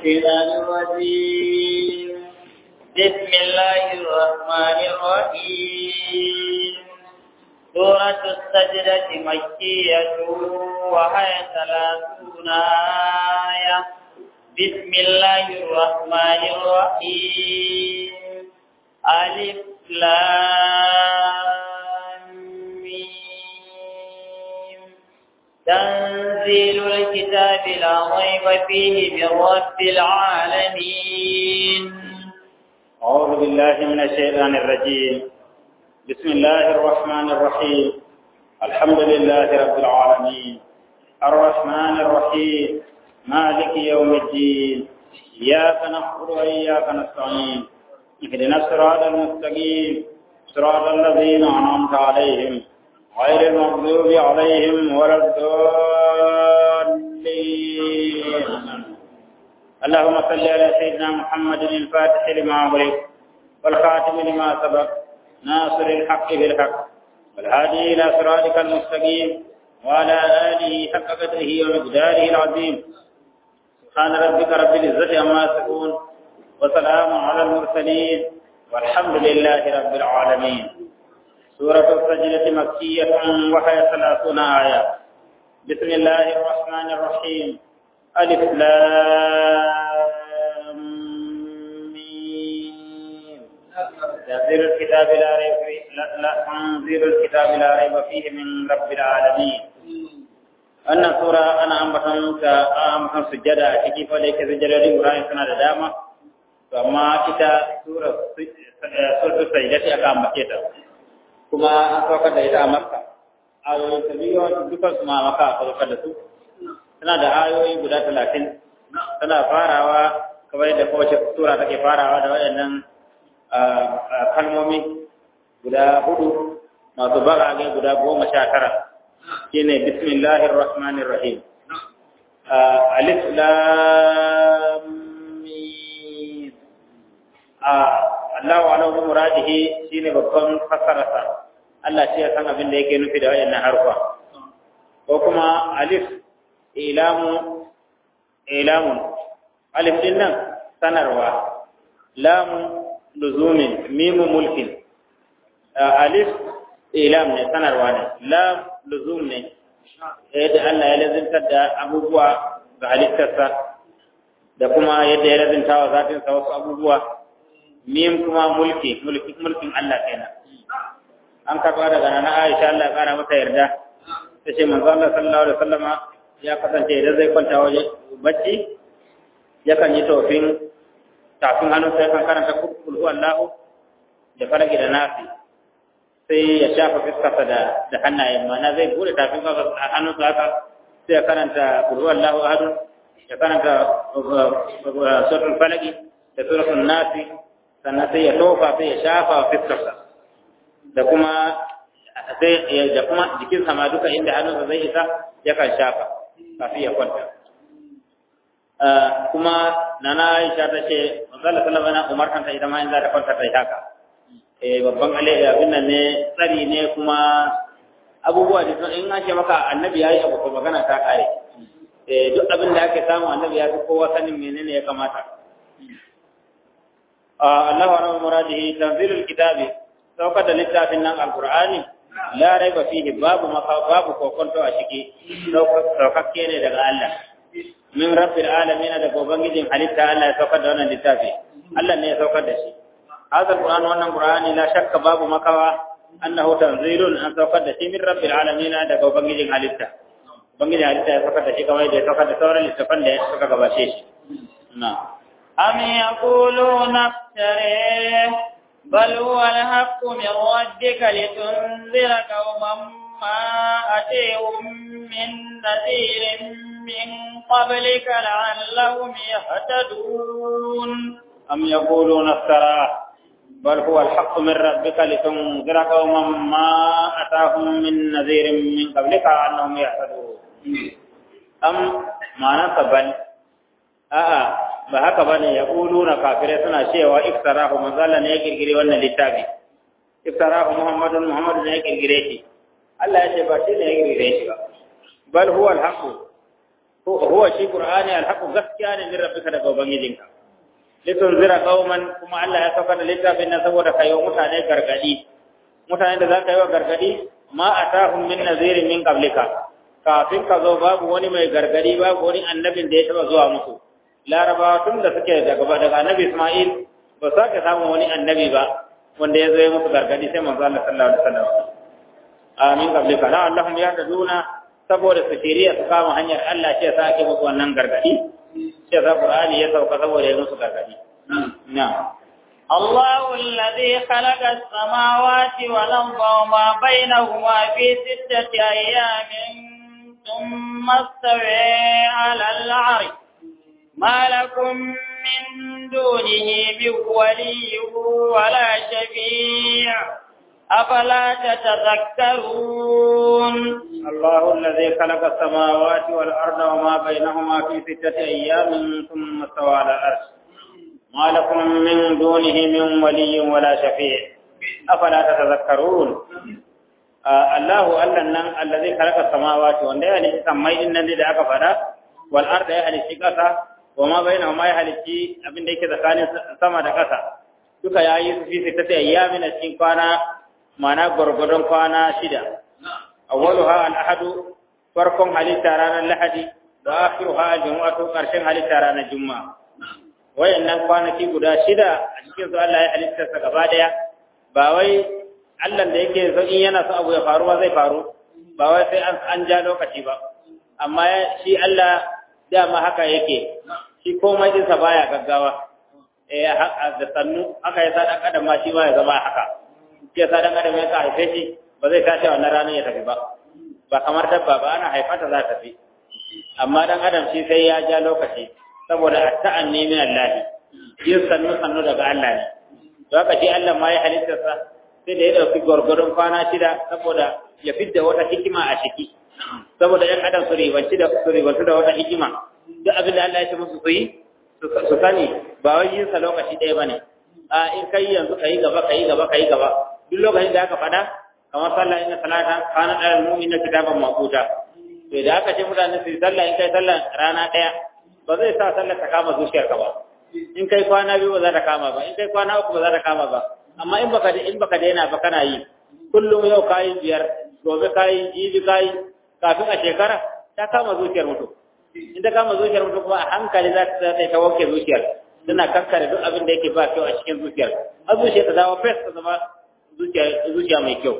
الشيطان الرجيم بسم الله الرحمن الرحيم سورة السجدة مكية وهي ثلاثون آية بسم الله الرحمن الرحيم ألف لام ميم تنزيل الكتاب لا ريب فيه من رب العالمين أعوذ بالله من الشيطان الرجيم بسم الله الرحمن الرحيم الحمد لله رب العالمين الرحمن الرحيم مالك يوم الدين إياك نعبد وإياك نستعين اهدنا الصراط المستقيم صراط الذين أنعمت عليهم غير المغضوب عليهم ولا الضالين اللهم صل على سيدنا محمد الفاتح لما أغلق والخاتم لما سبق ناصر الحق بالحق والهادي إلى صراطك المستقيم وعلى آله حق قدره ومقداره العظيم سبحان ربك رب العزة عما يصفون وسلام على المرسلين والحمد لله رب العالمين سورة السجدة مكية وهي ثلاثون آية بسم الله الرحمن الرحيم ألف لام ميم تنزيل الكتاب لا ريب فيه لا, لا تنزيل الكتاب لا ريب فيه من رب العالمين wannan sura ana ambaton ta ambaton sujjada a ciki fa da yake sujjadodin Ibrahim suna da dama to amma ita sura sura sajdati aka ambace ta kuma an saukar da ita a Makka ayoyin ta biyu dukkan su ma Makka aka saukar da su tana da ayoyi guda talatin tana farawa kamar yadda kowace sura take farawa da waɗannan kalmomi guda hudu masu barage guda goma sha tara shine bismillahir rahmanir rahim alif lam mim Allah wa alahu muradihi shine babban fasararsa Allah shi ya san abin da yake nufi da waɗannan harfa ko kuma alif ilamu ilamun alif din nan sanarwa lamu luzumin mimu mulkin alif ilam ne sanarwa ne lam luzum ne yadda Allah ya lazimtar da abubuwa ga halittarsa da kuma yadda ya lazimta wa zatinsa wasu abubuwa mim kuma mulki mulkin Allah kenan an karɓa daga nana Aisha Allah ya kara mata yarda ta ce manzo Allah sallallahu alaihi wasallama ya kasance idan zai kwanta waje bacci yakan yi tofin tafin hannun sai kan karanta kulhu Allahu da faragi da nafi sai ya shafa fiskarsa da da hannayen mana zai bude tafin hannun sa haka sai ya karanta kulhu Allahu ahadun ya karanta suratul falaki da suratul nafi sannan sai ya tofa sai ya shafa fiskarsa da kuma sai da kuma jikin sama duka inda hannunsa zai isa yakan shafa kafin ya kwanta kuma nana Aisha ta ce manzala sallama na umartan ta ita ma in za ta kwanta ta yi haka eh babban alai abin nan ne tsari ne kuma abubuwa da sun in an ce maka annabi yayi abu ko magana ta kare eh duk abin da ake samu annabi ya fi kowa sanin menene ya kamata Allah wa rahmu muradihi tanzilul kitabi saukar da littafin nan alqur'ani la raiba fihi babu maka babu kokonto a ciki saukakke ne daga Allah min rabbil alamin da ubangijin halitta Allah ya saukar da wannan littafi Allah ne ya saukar da shi hadha alquran wannan qur'ani la shakka babu makawa annahu tanzilun an saukar da shi min rabbil alamin da ubangijin halitta ubangijin halitta ya saukar da shi kamar da ya saukar da sauran littafan da suka gabace shi na am yaquluna افتريه بل هو الحق من ربك لتنذر قوما ما أتيهم من نذير من قبلك لعلهم يهتدون أم يقولون افتراه بل هو الحق من ربك لتنذر قوما ما أتاهم من نذير من قبلك أنهم يهتدون أم ما نقبل a'a ba haka bane ya na kafirai suna cewa iftarahu manzala ne ya kirkire wannan littafi iftarahu muhammadun muhammadu ne ya kirkire shi Allah ya ce ba shi ne ya kirkire shi ba bal huwa al huwa shi qur'ani alhaqu gaskiya ne min rabbika daga ubangijinka litunzira qauman kuma Allah ya saka da littafin nan saboda kai wa mutane gargadi mutane da zaka yi wa gargadi ma atahum min nazirin min qablika kafin ka zo babu wani mai gargadi babu wani annabin da ya taba zuwa musu larabawa tun da suke daga daga annabi Isma'il ba sa ka samu wani annabi ba wanda ya zo ya musu gargadi sai manzo Allah sallallahu alaihi wasallam amin qablika la allahum yahduna saboda su shiriya su kama hanyar Allah ce sa ake musu wannan gargadi ce za Qur'ani ya sauka saboda ya musu gargadi na'am الله الذي خلق السماوات والأرض وما بينهما في ستة أيام ثم استوى على العرش ما لكم من دونه من ولي ولا شفيع أفلا تتذكرون الله الذي خلق السماوات والأرض وما بينهما في ستة أيام ثم استوى على العرش ما لكم من دونه من ولي ولا شفيع أفلا تتذكرون آه الله ألا الذي خلق السماوات وأن يعني سمي إن الذي دعك فدا والأرض يعني شكسا وما بينهما يعني شيء أبن ديك ذكاني سما دكسا duka ya yi fi sittati ayyamin a cikin kwana mana gwargwadon kwana shida awwaluha al-ahadu farkon halitta ranar lahadi da akhiruha al-jumu'atu karshen halitta ranar juma'a wayannan kwanaki guda shida a cikin su Allah ya halitta sa gaba daya ba wai Allah da yake so in yana so abu ya faru ba zai faru ba wai sai an an ja lokaci ba amma shi Allah dama haka yake shi komai din sa baya gaggawa eh da sannu aka yi sadan adam ma shi ma ya zama haka shi ya sadan adam ya ka haife shi ba zai tashi wannan ranar ya tafi ba ba kamar dabba ba ana haifata za ta tafi amma dan adam shi sai ya ja lokaci saboda ta'anni min Allah yin sannu sannu daga Allah ne to haka shi Allah ma ya halitta sa sai da ya dauki gurgurun kwana shida saboda ya fidda wata hikima a ciki saboda yan adam su ribanci da su ribanci da wata hikima duk abin da Allah ya ce musu su yi su sani ba wai yin sa lokaci ɗaya bane a in kai yanzu kai gaba kai gaba kai gaba duk lokacin da aka faɗa kamar sallah inna salata kana alal mu'minina kitaban maquta to da aka ce mutane su yi sallah in kai sallah rana ɗaya ba zai sa sallar ta kama zuciyarka ba in kai kwana biyu ba za ta kama ba in kai kwana uku ba za ta kama ba amma in baka in baka daina ba kana yi kullum yau kayi biyar gobe kayi jibi kayi kafin a shekara ta kama zuciyar mutum in ta kama zuciyar mutum kuma a hankali za ta ta ta wanke zuciyar tana kankare duk abin da yake ba kyau a cikin zuciyar har zuciya ta dawo fes ta zama zuciya mai kyau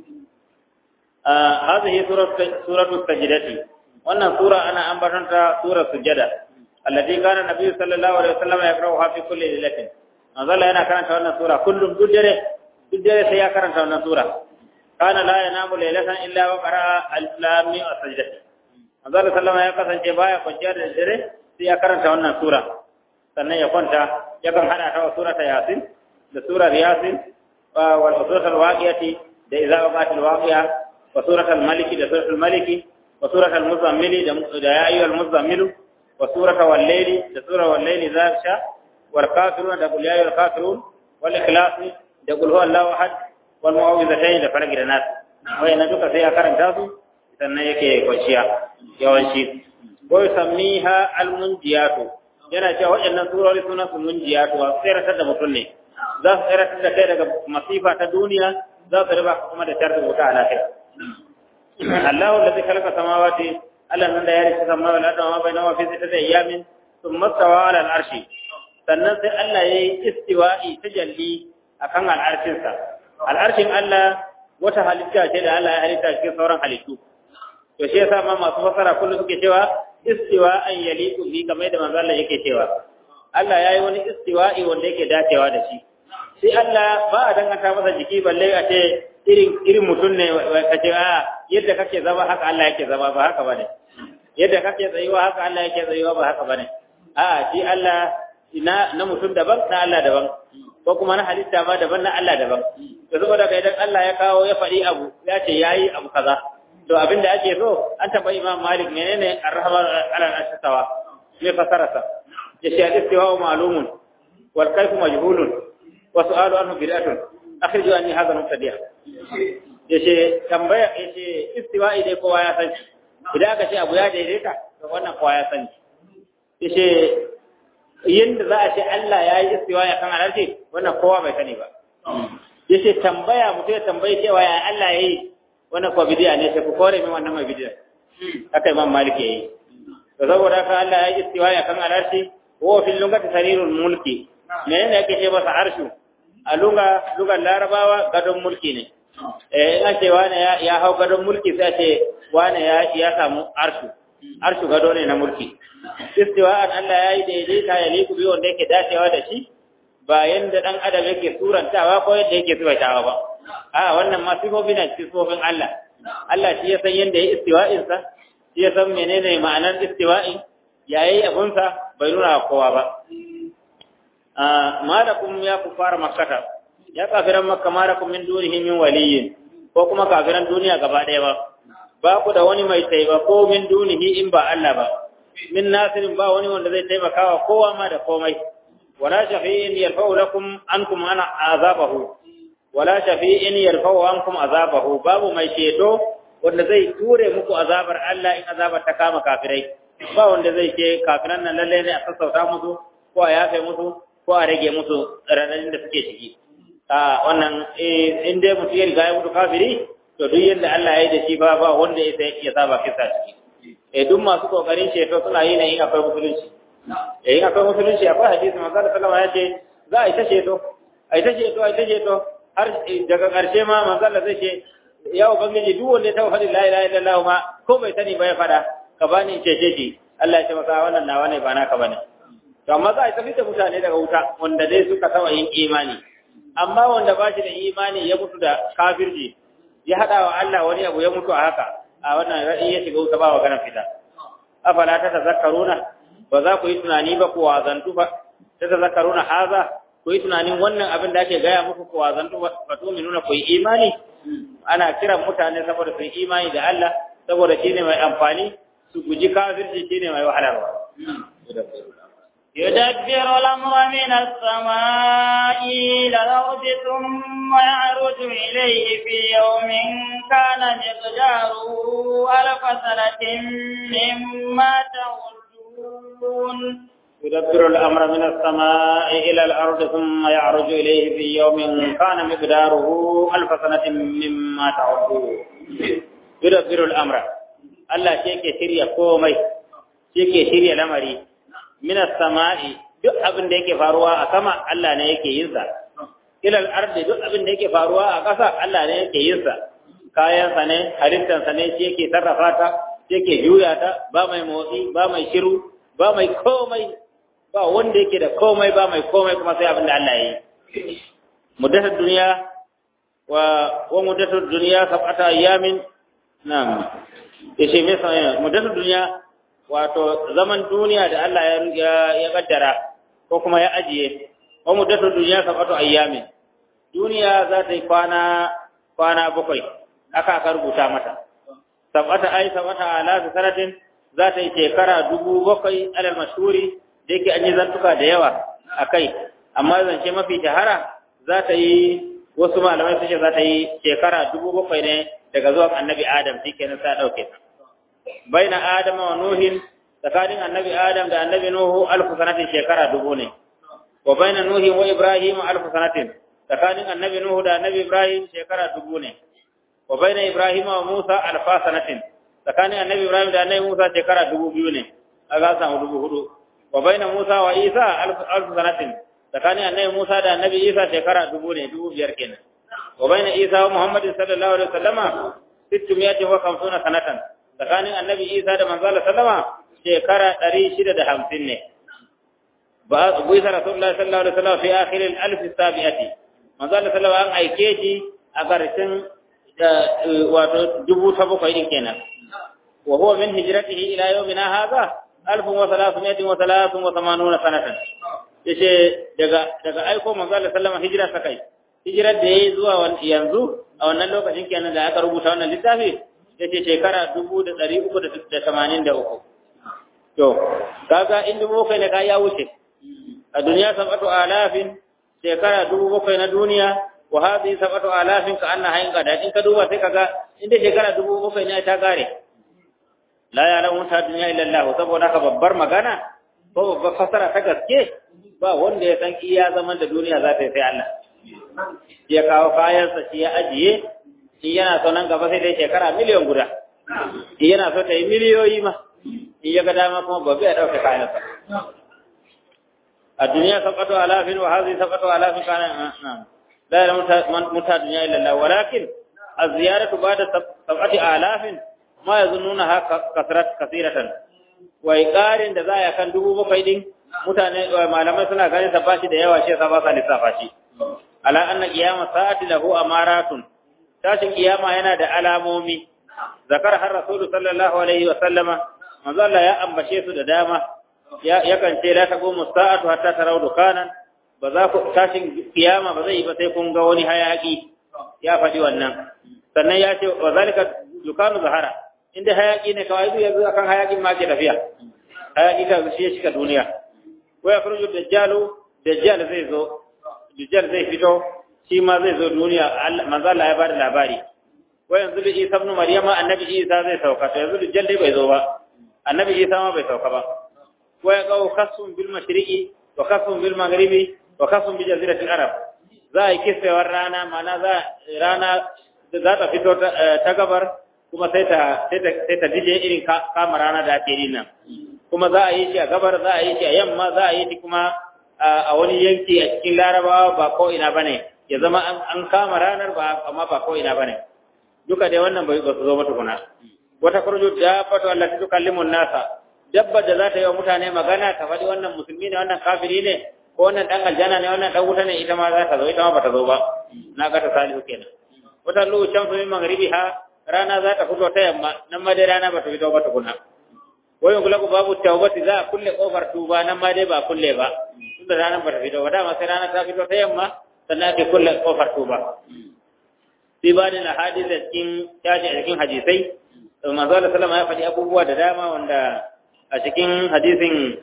هذه سورة سورة السجدة wannan sura ana ambatanta surar sujada allati kana nabi sallallahu alaihi wasallam yaqra'uha fi kulli lailatin manzo yana karanta wannan sura kullum duk dare duk dare sai ya karanta wannan sura kana la yanamu lailatan illa wa qara'a al-lam wa sajdati manzo sallallahu ya kasance baya kwanciya da dare sai ya karanta wannan sura sannan ya kwanta yakan hada ta surata yasin da surar yasin wal suratul waqiyati da idza waqatil waqiya wa suratul maliki da suratul maliki وسورة المزمل يا أيها المزمل وسورة والليل سورة والليل ذا شاء والكافرون تقول يا أيها الكافرون والإخلاص تقول هو الله أحد والمعوذتين لفلق الناس وإن دوك سيا كرم تاسو sannan yake kwanciya yawanci ko yusammiha almunjiyatu yana cewa waɗannan surori suna su munjiyatu wa tsiratar da mutum ne za su tsiratar da kai daga masifa ta duniya za su riba kuma da sharri wuta a lafiya الله الذي خلق السماوات ألا من لا يرث السماوات والأرض وما بينهما في ستة أيام ثم استوى على العرش sannan sai Allah ya yi istiwa'i tajalli a kan al'arshinsa. Al'arshin Allah wata halitta ce da Allah ya halitta cikin sauran halittu. To shi yasa ma masu fasara kullum suke cewa istiwa an yali bi kamar da manzo Allah yake cewa. Allah ya yi wani istiwa'i wanda yake dacewa da shi. Sai Allah ba a danganta masa jiki balle a ce irin irin mutum ne ka ce a yadda kake zama haka Allah yake zama ba haka bane yadda kake tsayuwa haka Allah yake tsayuwa ba haka bane a shi Allah ina na mutum daban na Allah daban ko kuma na halitta ma daban na Allah daban to saboda kai idan Allah ya kawo ya faɗi abu ya ce yayi abu kaza to abin da ake so an taba Imam Malik menene ar-rahman ala al-astawa me fasarasa ya ce al-istiwa ma'lumun wal kayfu majhulun wa su'alu anhu bid'atun akhriju anni hadha mubtadi'a yace tambaya yace istiwa'i dai kowa ya san idan aka ce abu ya daidaita wannan kowa ya sani yace yanda za a ce Allah ya yi istiwa ya kan alarshi wannan kowa bai sani ba yace tambaya mutum ya tambayi cewa ya Allah ya yi wannan kuwa bidiya ne sai ku kore min wannan mai bidiya haka imam malik ya yi to saboda haka Allah ya yi istiwa ya kan alarshi wa fil lugati sarirul mulki menene yake ce masa arshu a lunga lugar larabawa gadon mulki ne eh ina ce wane ya, ya hau gadon mulki sai ce wane ya ya samu arshu arshu gado ne na mulki istiwa'an Allah ya yi daidaita ya liku bi wanda yake dacewa da shi ba yanda dan adam yake surantawa ko yadda yake surantawa ba a wannan ma sifofi na sifofin Allah Allah shi ya san yanda ya istiwa'in sa shi ya san menene ma'anar istiwa'in yayi abun sa bai nuna kowa ba malakum ya kufara makkata ya kafiran makka malakum min dunihi min waliyyin ko kuma kafiran duniya gaba ɗaya ba ba ku da wani mai taimako min dunihi in ba Allah ba min nasirin ba wani wanda zai taimaka wa kowa ma da komai wala shafi'in yarfa'u lakum ankum ana azabahu wala shafi'in yarfa'u ankum azabahu babu mai ceto wanda zai ture muku azabar Allah in azabar ta kama kafirai ba wanda zai ce kafiran nan lalle ne a sassauta musu ko a yafe musu ko a rage musu radadin da suke ciki a wannan in dai mutum ya riga ya mutu kafiri to duk yadda Allah ya yi da shi ba ba wanda ya sai ya saba kisa ciki eh duk masu kokarin ceto suna yi ne in akwai musulunci eh in akwai musulunci akwai hadisi manzo Allah sallama ya ce za a yi ta ceto a yi ta ceto a yi ta ceto har daga ƙarshe ma manzo Allah zai ce ya ubangiji duk wanda ya taɓa faɗin la ilaha illallah ma ko bai sani ba ya faɗa ka bani in cece shi Allah ya ce masa wannan nawa ne ba naka bane to amma za a tafi da mutane daga wuta wanda dai suka taɓa yin imani amma wanda ba shi da imani ya mutu da kafirci ya haɗa wa Allah wani abu ya mutu a haka a wannan ra'ayi ya shiga wuta ba wa ganin fita afala ta tazakkaruna ba za ku yi tunani ba ku wazantu ba ta tazakkaruna haza ku yi tunanin wannan abin da ake gaya muku ku wazantu ba to nuna ku yi imani ana kiran mutane saboda su yi imani da Allah saboda shine mai amfani su guji kafirci shine mai wahalarwa يدبر الأمر من السماء إلى الأرض ثم يعرج إليه في يوم كان مقداره ألف سنة مما تعدون يدبر الأمر من السماء إلى الأرض ثم يعرج إليه في يوم كان مقداره ألف سنة مما تعدون يدبر الأمر الله شيء شريا كومي شيء شريا لمري minas sama'i duk abin da yake faruwa a sama Allah ne yake yin sa ilal ardi duk abin da yake faruwa a ƙasa Allah ne yake yin sa kayan sa ne halittar sa ne shi yake sarrafa ta shi yake juya ta ba mai motsi ba mai shiru ba mai komai ba wanda yake da komai ba mai komai kuma sai abin da Allah ya yi muddatar duniya wa wa muddatar duniya sab'ata ayyamin na'am yace me sai muddatar duniya wato zaman duniya da Allah ya ya kaddara ko kuma ya ajiye wa muddatu dunya sabatu ayyamin duniya za ta yi kwana kwana bakwai aka aka rubuta mata sabata ay sabata ala sanatin za ta yi shekara dubu bakwai alal mashhuri da yake an yi zantuka da yawa akai amma zance mafi shahara za ta yi wasu malamai suke za ta yi shekara dubu bakwai ne daga zuwan annabi adam shi kenan sa dauke ta baina adama wa nuhin tsakanin annabi adam da annabi nuhu alfu sanatin shekara dubu ne wa baina nuhi wa ibrahim alfu sanatin tsakanin annabi nuhu da annabi ibrahim shekara dubu ne wa baina ibrahim wa musa alfa sanatin tsakanin annabi ibrahim da annabi musa shekara dubu biyu ne aga samu dubu hudu wa baina musa wa isa alfu sanatin tsakanin annabi musa da annabi isa shekara dubu ne dubu biyar kenan wa baina isa wa muhammadin sallallahu alaihi wasallama sittumiyati wa kamsuna sanatan tsakanin annabi isa da manzala sallama shekara ɗari shida da hamsin ne ba bu isa rasulullah sallallahu alaihi wasallam fi akhirin alf sabiati manzala sallama an aike shi a ƙarshen wato dubu ta bakwai din kenan wa huwa min hijratihi ila yawmina hadha alf wa thalathmiyatin wa thalathun wa thamanuna sanatan yace daga daga aiko manzala sallama hijira ta kai hijirar da yayi zuwa yanzu a wannan lokacin kenan da aka rubuta wannan littafi ya ce shekara dubu da ɗari uku da tamanin da uku. To, kaga in dubu bakwai ne ka ya wuce, a duniya sabatu alafin shekara dubu bakwai na duniya, wa hazi sabatu alafin ka anna hain gada in ka duba sai kaga inda shekara dubu bakwai ne ta gare. la ya'lamu ta dunya illa Allah saboda haka babbar magana ko babbar fasara ta gaske ba wanda ya san iya zaman da duniya za ta yi sai Allah ya kawo kayansa shi ya ajiye shi yana so nan gaba sai dai shekara miliyan guda shi yana so ta yi miliyoyi ma in ya ga dama kuma babu ya ɗauke kayansa a duniya sabatu alafin wa hazi sabatu alafin kana la ya muta duniya illa Allah walakin az-ziyaratu ba'da sab'ati alafin ma yazunnuna haka kasrat kasiratan wai ƙarin da za a kan dubu bakwai din mutane malamai suna ganin sa bashi da yawa shi yasa ba sa lissafa shi ala anna qiyama sa'ati lahu amaratun tashin kiyama yana da alamomi zakar har rasulu sallallahu alaihi wa sallama manzo Allah ya ambace su da dama ya yakan ce la taqumu sa'atu hatta taraw dukanan ba za ku tashin kiyama ba zai yi ba sai kun ga wani hayaki ya faɗi wannan sannan ya ce wa zalika dukanu zahara inda hayaki ne kawai yanzu akan hayakin ma ke tafiya hayaki ka shi ya shiga duniya wa yakhruju dajjalu dajjal zai zo dajjal zai fito shi ma zai zo duniya manzo Allah ya bada labari wa yanzu bi Isa ibn Maryama annabi Isa zai sauka to yanzu dajjal dai bai zo ba annabi Isa ma bai sauka ba wa yaqau khasum bil mashriqi wa khasum bil maghribi wa khasum bi jaziratil arab za a yi kisewar rana mana za rana za ta fito ta gabar kuma sai ta sai ta dije irin kama rana da ake yi nan kuma za a yi shi a gabar za a yi shi a yamma za a yi shi kuma a wani yanki a cikin larabawa ba ko ina bane ya zama an kama ranar ba amma ba ko ina bane duka dai wannan bai su zo ba tukuna wata kurju da fatu Allah ta tukallimu nasa dabba da za ta yi wa mutane magana ta faɗi wannan musulmi ne wannan kafiri ne ko wannan dan aljanna ne wannan dan wuta ne ita ma za ta zo ita ma ba ta zo ba na ga ta salihu kenan wata lu shamsu min maghribiha rana za ta fito ta yamma nan ma dai rana ba ta fito ba tukuna wayin kula ku babu tawbati za a kulle kofar tuba nan ma dai ba kulle ba tunda ranar ba ta fito ba dama sai rana ta fito ta yamma sannan ake kulle kofar tuba sai ba da hadisi da cikin yaji a cikin hadisai manzo Allah sallama ya faɗi abubuwa da dama wanda a cikin hadisin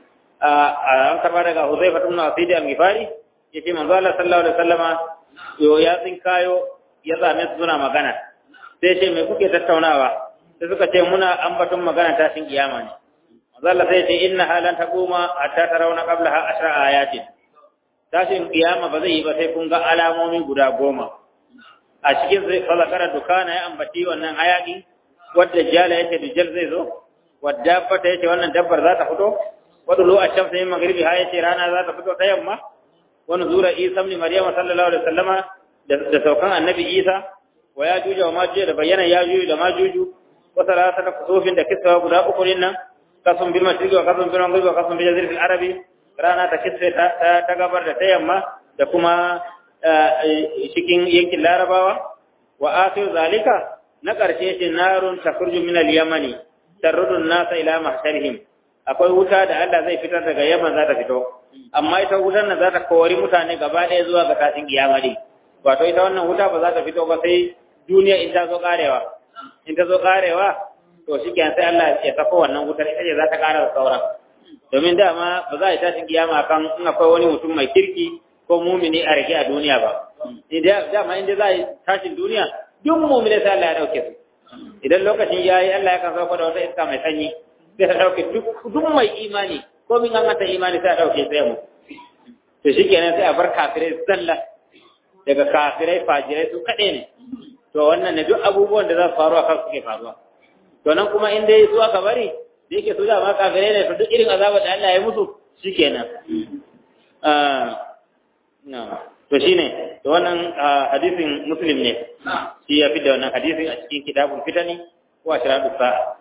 an karba daga Huzaifa ibn Asid al-Ghifari yace manzo Allah sallallahu alaihi wasallama yo ya tsinkayo ya zame su suna magana sai ce me kuke tattaunawa sai suka ce muna ambaton magana tashin kiyama ne Allah sai ce inna halan taquma hatta tarawna qablaha ashra ayatin tashin kiyama ba zai yi ba sai kun ga alamomi guda goma a cikin sai falakara dukana ya ambaci wannan hayaki wadda jala yake dujal zai zo wadda fata yake wannan dabbar za ta fito wadda lo a shamsa yin magribi ha yace rana za ta fito ta yamma wani zura isa ibn maryam sallallahu alaihi wasallama da saukan annabi isa wa ya juja wa majuju da bayyana ya juju da majuju wa salasa da kusufin da kisawa guda uku din nan kasun bil mashriqi wa kasun bil maghribi wa kasun bil jaziril arabi rana ta kisfe ta gabar da ta yamma da kuma cikin yankin larabawa wa akhir zalika na karshe ce narun takhruju min al-yamani tarudun nasa ila mahsharihim akwai wuta da Allah zai fitar daga Yaman za ta fito amma ita wutar nan za ta kori mutane gaba ɗaya zuwa ga tashin kiyama ne wato ita wannan wuta ba za ta fito ba sai duniya in ta zo karewa in ta zo karewa to shikenan sai Allah ya sako wannan wutar ita ce za ta kara da sauran domin dama ba za a yi tashin kiyama kan in akwai wani mutum mai kirki ko mumini a rage a duniya ba dama inda za a yi tashin duniya duk mumini sai Allah ya dauke su idan lokacin ya yi Allah ya kan sauko da wata iska mai sanyi sai ta dauke duk mai imani ko min an mata imani sai a dauke sai mu to shikenan sai a bar kafirai zalla daga kafirai fajirai su kaɗai ne to wannan ne duk abubuwan da za su faru a kan suke faruwa to nan kuma in dai su aka bari da yake su dama kafirai ne to duk irin azabar da Allah ya musu shikenan to shine to wannan hadisin muslim ne shi ya fidda wannan hadisin a cikin kitabul fitani ko ashradu sa'a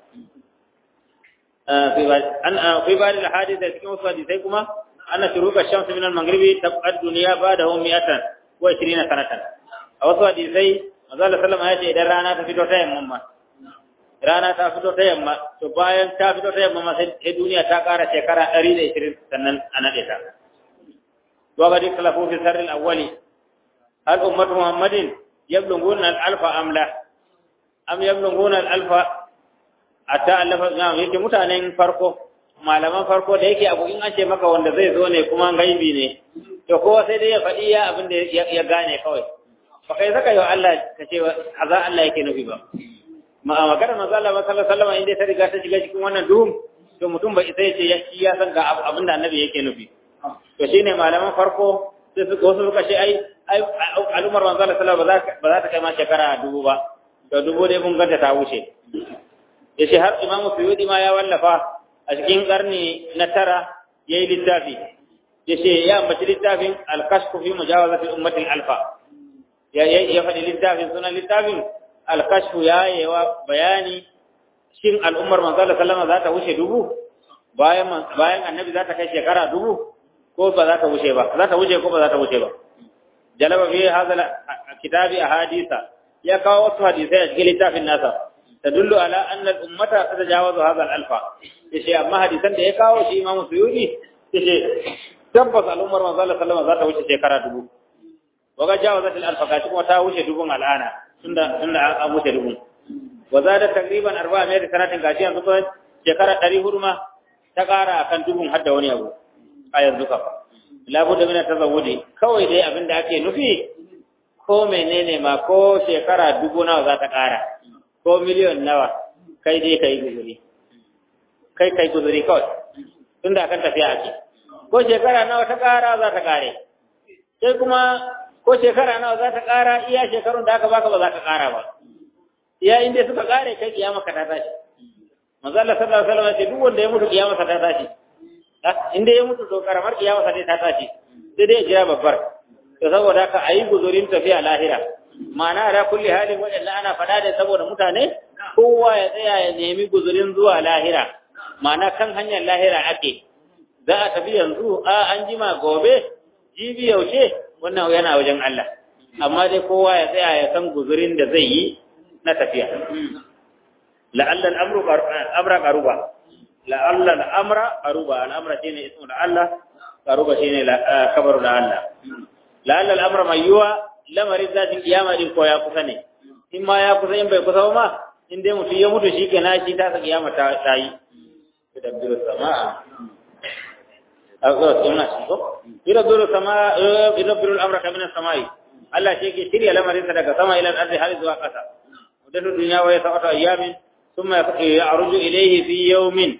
an fi ba da hadisi cikin wasu hadisai kuma anna shuruqa shams min al-maghribi tabqa dunya ba'dahu mi'atan wa 20 sanatan a wasu hadisai manzo Allah sallama ya ce idan rana ta fito ta yamma ma rana ta fito ta yamma to bayan ta fito ta yamma ma sai duniya ta ƙara shekara 120 sannan a nade ta وقد اختلفوا في السر الأول هل أمة محمد يبلغون الألف أم لا أم يبلغون الألف حتى ألف نعم yake mutanen farko malaman farko da yake abu in an ce maka wanda zai zo ne kuma gaibi ne to kowa sai dai ya faɗi ya abin da ya gane kawai ba kai saka yau Allah ka ce za Allah yake nufi ba ma magana manzo Allah sallallahu alaihi wasallam inda ta riga ta shiga cikin wannan duhun to mutum bai sai ce shi ya san ga abin da annabi yake nufi to shine malaman farko sai suka wasu suka ce ai ai al'ummar manzo Allah sallallahu alaihi wasallam ba za ta kai ma shekara dubu ba to dubu dai mun ganta ta wuce yace har imamu suyudi ma ya wallafa a cikin karni na tara yayi littafi yace ya ambaci littafin al-kashfu fi mujawazati ummatil alfa ya ya faɗi littafin sunan littafin al-kashfu ya yawa bayani shin al'ummar manzo Allah sallallahu alaihi wasallam za ta wuce dubu bayan bayan annabi za ta kai shekara dubu ko ba za ta wuce ba za ta wuce ko ba za ta wuce ba jalaba fi hadha kitabi ahadisa ya kawo wasu hadisai a cikin littafin nasa tadullu ala anna al-ummata tatajawazu hadha al-alfa yace amma hadisan da ya kawo shi Imam Suyuti yace tabbas al'ummar manzo Allah sallallahu alaihi wasallam za ta wuce shekara dubu waga jawazat al-alfa kaci kuma ta wuce dubun al'ana tunda tunda an wuce dubun wa zada takriban 400 sanatin gashi yanzu ko shekara 400 ma ta ƙara akan dubun har da wani abu a yanzu ka labudda min tazawudi kawai dai abinda ake nufi ko menene ma ko shekara dubu nawa za ta ƙara ko miliyon nawa kai dai kai guzuri kai kai guzuri kawai tun da kan tafiya ake ko shekara nawa ta ƙara za ta ƙare sai kuma ko shekara nawa za ta ƙara iya shekarun da aka baka ba za ka ƙara ba iya inda suka ƙare kai kiyama ka ta tashi manzo Allah sallallahu alaihi wasallam ya ce duk wanda ya mutu kiyama ka ta tashi inda ya mutu to karamar kiyama sa ta tashi sai dai ya jira babbar to saboda haka ayi guzurin tafiya lahira ma'ana da kulli halin waɗanda ana faɗa da saboda mutane kowa ya tsaya ya nemi guzurin zuwa lahira ma'ana kan hanyar lahira ake za a tafi yanzu a an jima gobe jibi yaushe wannan yana wajen Allah amma dai kowa ya tsaya ya san guzurin da zai yi na tafiya la'alla al-amru amra qaruba la'alla al-amra qaruba al-amra shine ismu Allah qaruba shine kabaru da Allah la'alla al-amra mayyuwa lamarin zatin kiyama din ko ya kusa ne in ma ya kusa in bai kusa ba ma in dai mutum ya mutu shi kenan shi ta kiyama ta ta yi yudabbiru samaa azza sunna shi ko yudabbiru samaa yudabbiru al-amra min as-samai Allah shi ke shirya lamarin sa daga sama ila al-ardi har zuwa ƙasa wadatu dunya wa yasatu ayyamin thumma ya'ruju ilayhi fi yawmin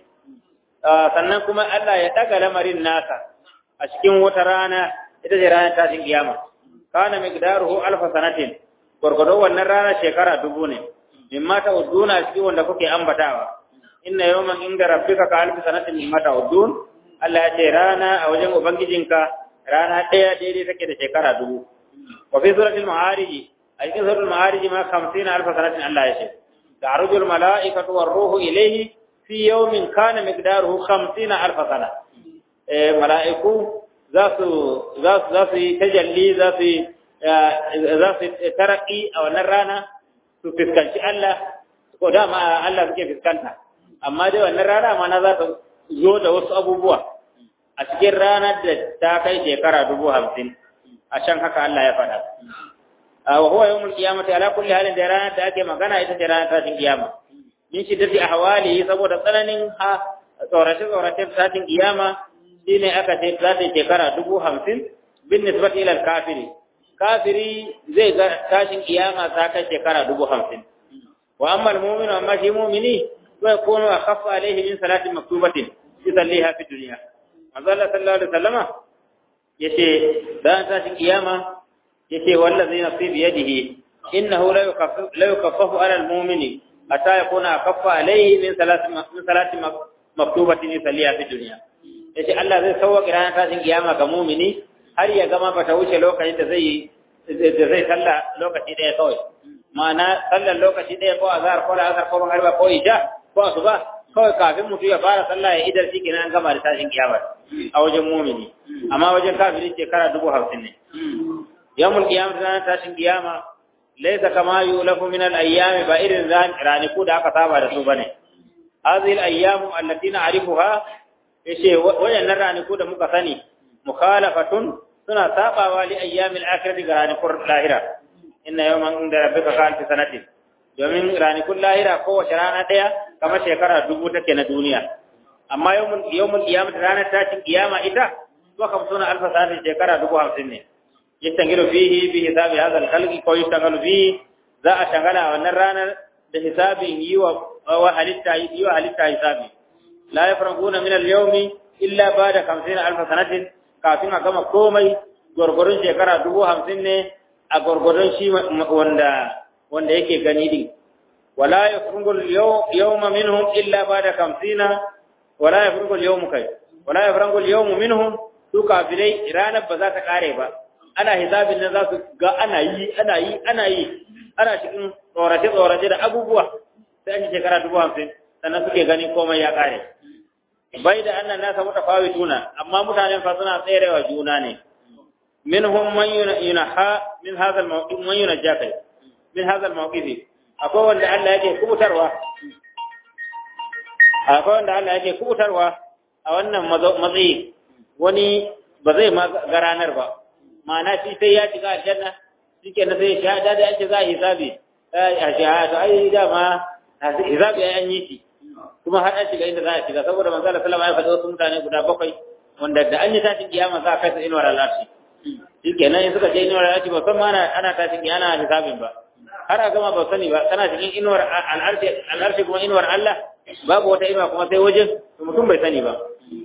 sannan kuma Allah ya daga lamarin nasa a cikin wata rana ita ce ranar tashin kiyama kana miqdaruhu alf sanatin gurgudo wannan rana shekara dubu ne mimma ta uduna cikin wanda kuke ambatawa inna yawman inda rabbika ka alf sanatin mimma ta udun Allah ya ce rana a wajen ubangijinka rana ɗaya daidai take da shekara dubu wa fi suratul ma'arij a cikin suratul ma'arij ma 50 alf sanatin Allah ya ce ta'ruju al mala'ikatu war ruhu ilayhi fi yawmin kana miqdaruhu 50 alf sana eh mala'iku za su za su yi tajalli za su za su taraki a wannan rana su fiskanci Allah ko dama Allah suke fiskanta amma dai wannan rana ma na za ta zo da wasu abubuwa a cikin ranar da ta kai shekara dubu hamsin a can haka Allah ya faɗa wa huwa yawmul qiyamati ala kulli halin da ranar da ake magana ita ce ranar tashin kiyama min shiddati ahwali saboda tsananin ha tsorace tsorace tashin kiyama shine aka ce za ta shekara dubu hamsin bin nisbati ila kafiri kafiri zai ga tashin kiyama ta kai shekara dubu hamsin wa amma almu'minu amma shi mu'mini zai kono a khaffa alaihi min salatin maktubatin yusalliha fi dunya manzo Allah sallallahu alaihi wasallama yace dan tashin kiyama yace wallazi nafsi bi yadihi innahu la yukaffafu la yukaffafu ala almu'mini hatta yakuna khaffa alaihi min salatin min salatin maktubatin yusalliha fi dunya yace Allah zai sauwaka ranar tashin kiyama ga mu'mini har ya gama bata wuce lokacin da zai da zai sallah lokaci daya kawai ma'ana sallar lokaci daya ko azhar ko asar ko magriba ko isha ko asuba kawai kafin mutu ya fara sallah ya idar shi kenan an gama da tashin kiyama a wajen mumini amma wajen kafiri shekara dubu hamsin ne yawmul qiyamah ranar tashin kiyama laysa kama yulafu min al-ayyam ba irin raniku da aka saba da su bane hadhihi al-ayyam allati na'rifuha yace wayannan raniku da muka sani mukhalafatun suna sabawa li ayyamil akhirati ga ranikun lahira inna yawman inda rabbika ka alfi sanatin domin ranikun lahira kowace rana daya kamar shekara dubu take na duniya amma yawmul yawmul qiyamah ranar tashin kiyama ita to kam suna alfa sanatin shekara dubu hamsin ne yastangilu fihi bi hisabi hadha al-khalqi ko yastangilu fihi za a shagala wannan ranar da hisabin yi wa halitta yi wa halitta hisabi la yafraguna min al-yawmi illa ba'da 50000 sanatin kafin a gama komai gurgurun shekara dubu hamsin ne a gurgurun shi wanda wanda yake gani din wala yafrugul yawma minhum illa ba'da 50 wala yafrugul yawmu kai wala yafrugul yawmu minhum su kafirai ranar ba za ta kare ba ana hisabin nan za su ga ana yi ana yi ana yi ana cikin tsorace-tsorace da abubuwa sai an yi shekara dubu hamsin sannan suke gani komai ya kare bai da annan nasa muta fawi tuna amma mutanen fa suna tserewa juna ne minhum man yunaha min hadha al-mawqif man yunajja kai min hadha al-mawqif akwai wanda Allah yake kubutarwa akwai wanda Allah yake kubutarwa a wannan matsayi wani ba zai ma ga ranar ba ma'ana shi sai ya shiga aljanna shike na sai shahada da ake za a hisabi a shahada ai dama hisabi ai an yi shi kuma har an shiga inda za a shiga saboda manzo Allah sallallahu alaihi wasallam ya faɗa wasu mutane guda bakwai wanda da an yi tashin kiyama za a kai su inuwar al'arshi shike nan in suka je inuwar al'arshi ba san ma ana ana tashin kiyama ana hisabin ba har a gama ba sani ba kana cikin inuwar al'arshi al'arshi kuma inuwar Allah babu wata inuwa kuma sai wajen mutum bai sani ba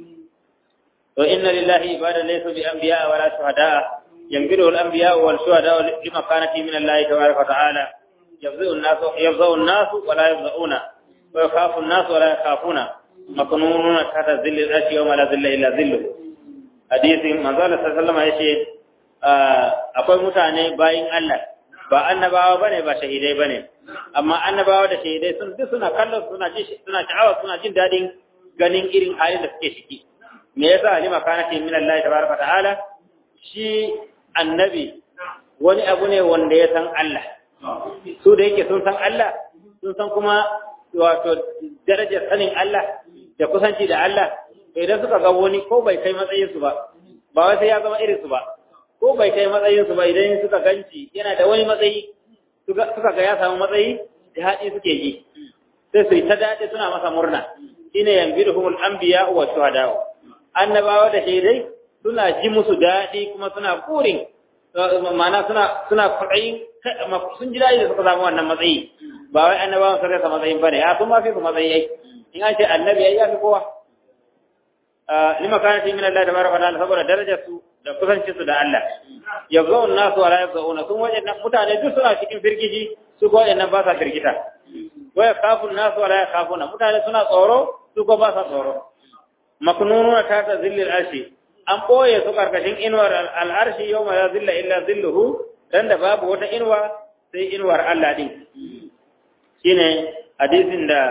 to inna lillahi ibadan laysa bi anbiya wala shuhada ينبره الأنبياء والشهداء لمكانته من الله تبارك وتعالى يفزع الناس يفزع الناس ولا يفزعون ويخاف الناس ولا يخافون مكنونون تحت ظل الأرش يوم لا ظل إلا ظله حديث من قال صلى الله عليه وسلم يشي akwai mutane bayin Allah ba annabawa bane ba shahidai bane amma annabawa da shahidai sun duk suna kallon suna ji suna sha'awa suna jin dadin ganin irin halin da suke ciki me yasa lima kana min Allah tabaraka ta'ala shi annabi wani abu ne wanda ya san Allah su da yake sun san Allah sun san kuma wato darajar sanin Allah da kusanci da Allah to idan suka ga wani ko bai kai matsayin su ba ba wai sai ya zama irin su ba ko bai kai matsayin su ba idan suka ganci yana da wani matsayi suka ga ya samu matsayi da haɗi suke ji sai su yi ta daɗi suna masa murna shine yanbiruhumul anbiya wa shuhada annabawa da shaidai suna ji musu daɗi kuma suna burin ma'ana suna suna kwaɗayin sun ji daɗi da suka samu wannan matsayi ba wai annabawan sun rasa matsayin bane ya sun ma fi su matsayi ai in an ce annabi ai ya fi kowa lima kana fi min Allah tabaraka wa ta'ala saboda darajar su da kusancin su da Allah yabzaun nasu wala yabzauna sun wajen mutane duk suna cikin firgiji su ko wajen ba sa firgita waya kafun nasu wala yakafuna mutane suna tsoro su ko ba sa tsoro maknununa ta ta zillil arshi an ɓoye su ƙarƙashin inuwar al'arshi yau ma ya zilla illa zilluhu dan da babu wata inuwa sai inuwar Allah ɗin shi ne hadisin da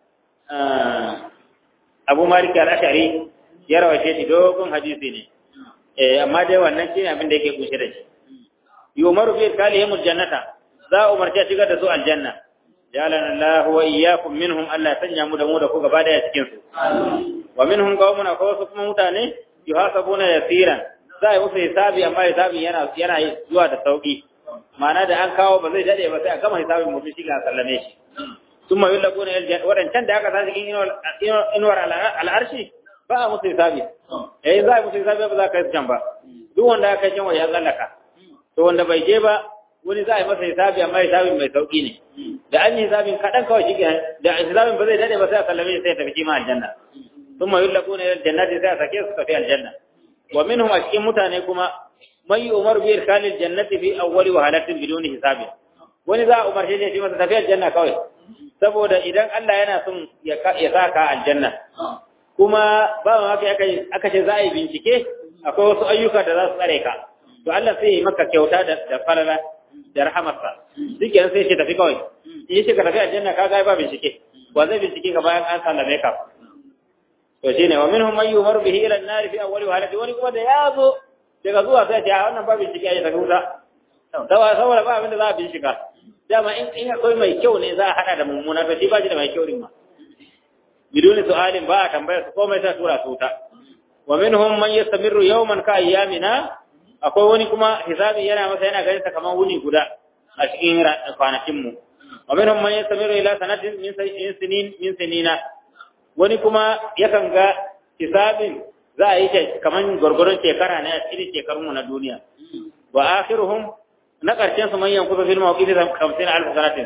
abu mariki al'ashari ya rawace shi dogon hadisi ne amma dai wannan shi ne abin da yake kunshe da shi yi umaru fi kali ya jannata za a umarci a shigar da su aljanna jalan Allah wa iyyakum minhum Allah ya sanya mu da mu da ku gaba daya cikin su wa minhum qaumun akwai wasu kuma mutane yuhasabuna yasiran za a yi musu hisabi amma hisabin yana yana zuwa da sauki ma'ana da an kawo ba zai dade ba sai a gama hisabin mutum shi ga sallame shi sun ma yullaquna wadancan da aka sa cikin inuwar al'arshi ba a musu hisabi eh za a musu hisabi ba za ka yi can ba duk wanda aka yi can ya tsallaka to wanda bai je ba wani za a yi masa hisabi amma hisabin mai sauki ne da an yi hisabin kaɗan kawai shi da hisabin ba zai dade ba sai a sallame shi sai ya tafi kima aljanna ثم يلقون الى الجنات ذات كيف في الجنه ومنهم اشكي متانه كما من يؤمر بإركان الجنة في أول وهلة بدون حساب wani za a umarce shi masa tafiyar janna kawai saboda idan Allah yana son ya sa ka aljanna kuma ba ma haka aka ce za a yi bincike akwai wasu ayyuka da za su tsare ka to Allah sai ya yi maka kyauta da falala da rahamarsa duk yanzu sai shi tafi kawai in shi ka tafi aljanna ka ga ba bincike wa zai bincike ka bayan an sallame ka to shine wa minhum man yumaru bihi ila an-nar fi awwali halati wani kuma da yazo daga zuwa sai ya wannan ba bincike ya tafi wuta saboda saboda ba abin da za a bincika dama in in akwai mai kyau ne za a hada da mummuna to shi ba shi da mai kyau din ma biduni su'alin ba a tambaya su komai sai tura su wuta wa minhum man yastamirru yawman ka ayyamina akwai wani kuma hisabi yana masa yana ganin sa kamar wuni guda a cikin kwanakin mu wa minhum man yastamirru ila sanatin min sinin min sinina wani kuma yakan ga hisabin za a yi shi kamar gwargwaron shekara ne a cikin shekarunmu na duniya wa akhiruhum na ƙarshen su manyan kusa fil mawqif 50000 sanatin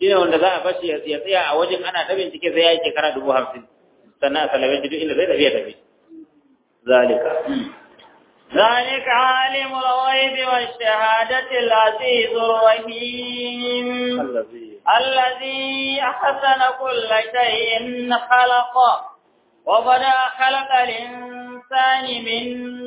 shine wanda za a bashi ya tsaya a wajen ana ta bincike sai ya yi shekara dubu hamsin sannan a salame shi duk inda zai tafi ya tafi zalika ذلك عالم الغيب والشهادة العزيز الرحيم allazi الذي أحسن كل شيء خلقه وبدأ خلق الإنسان من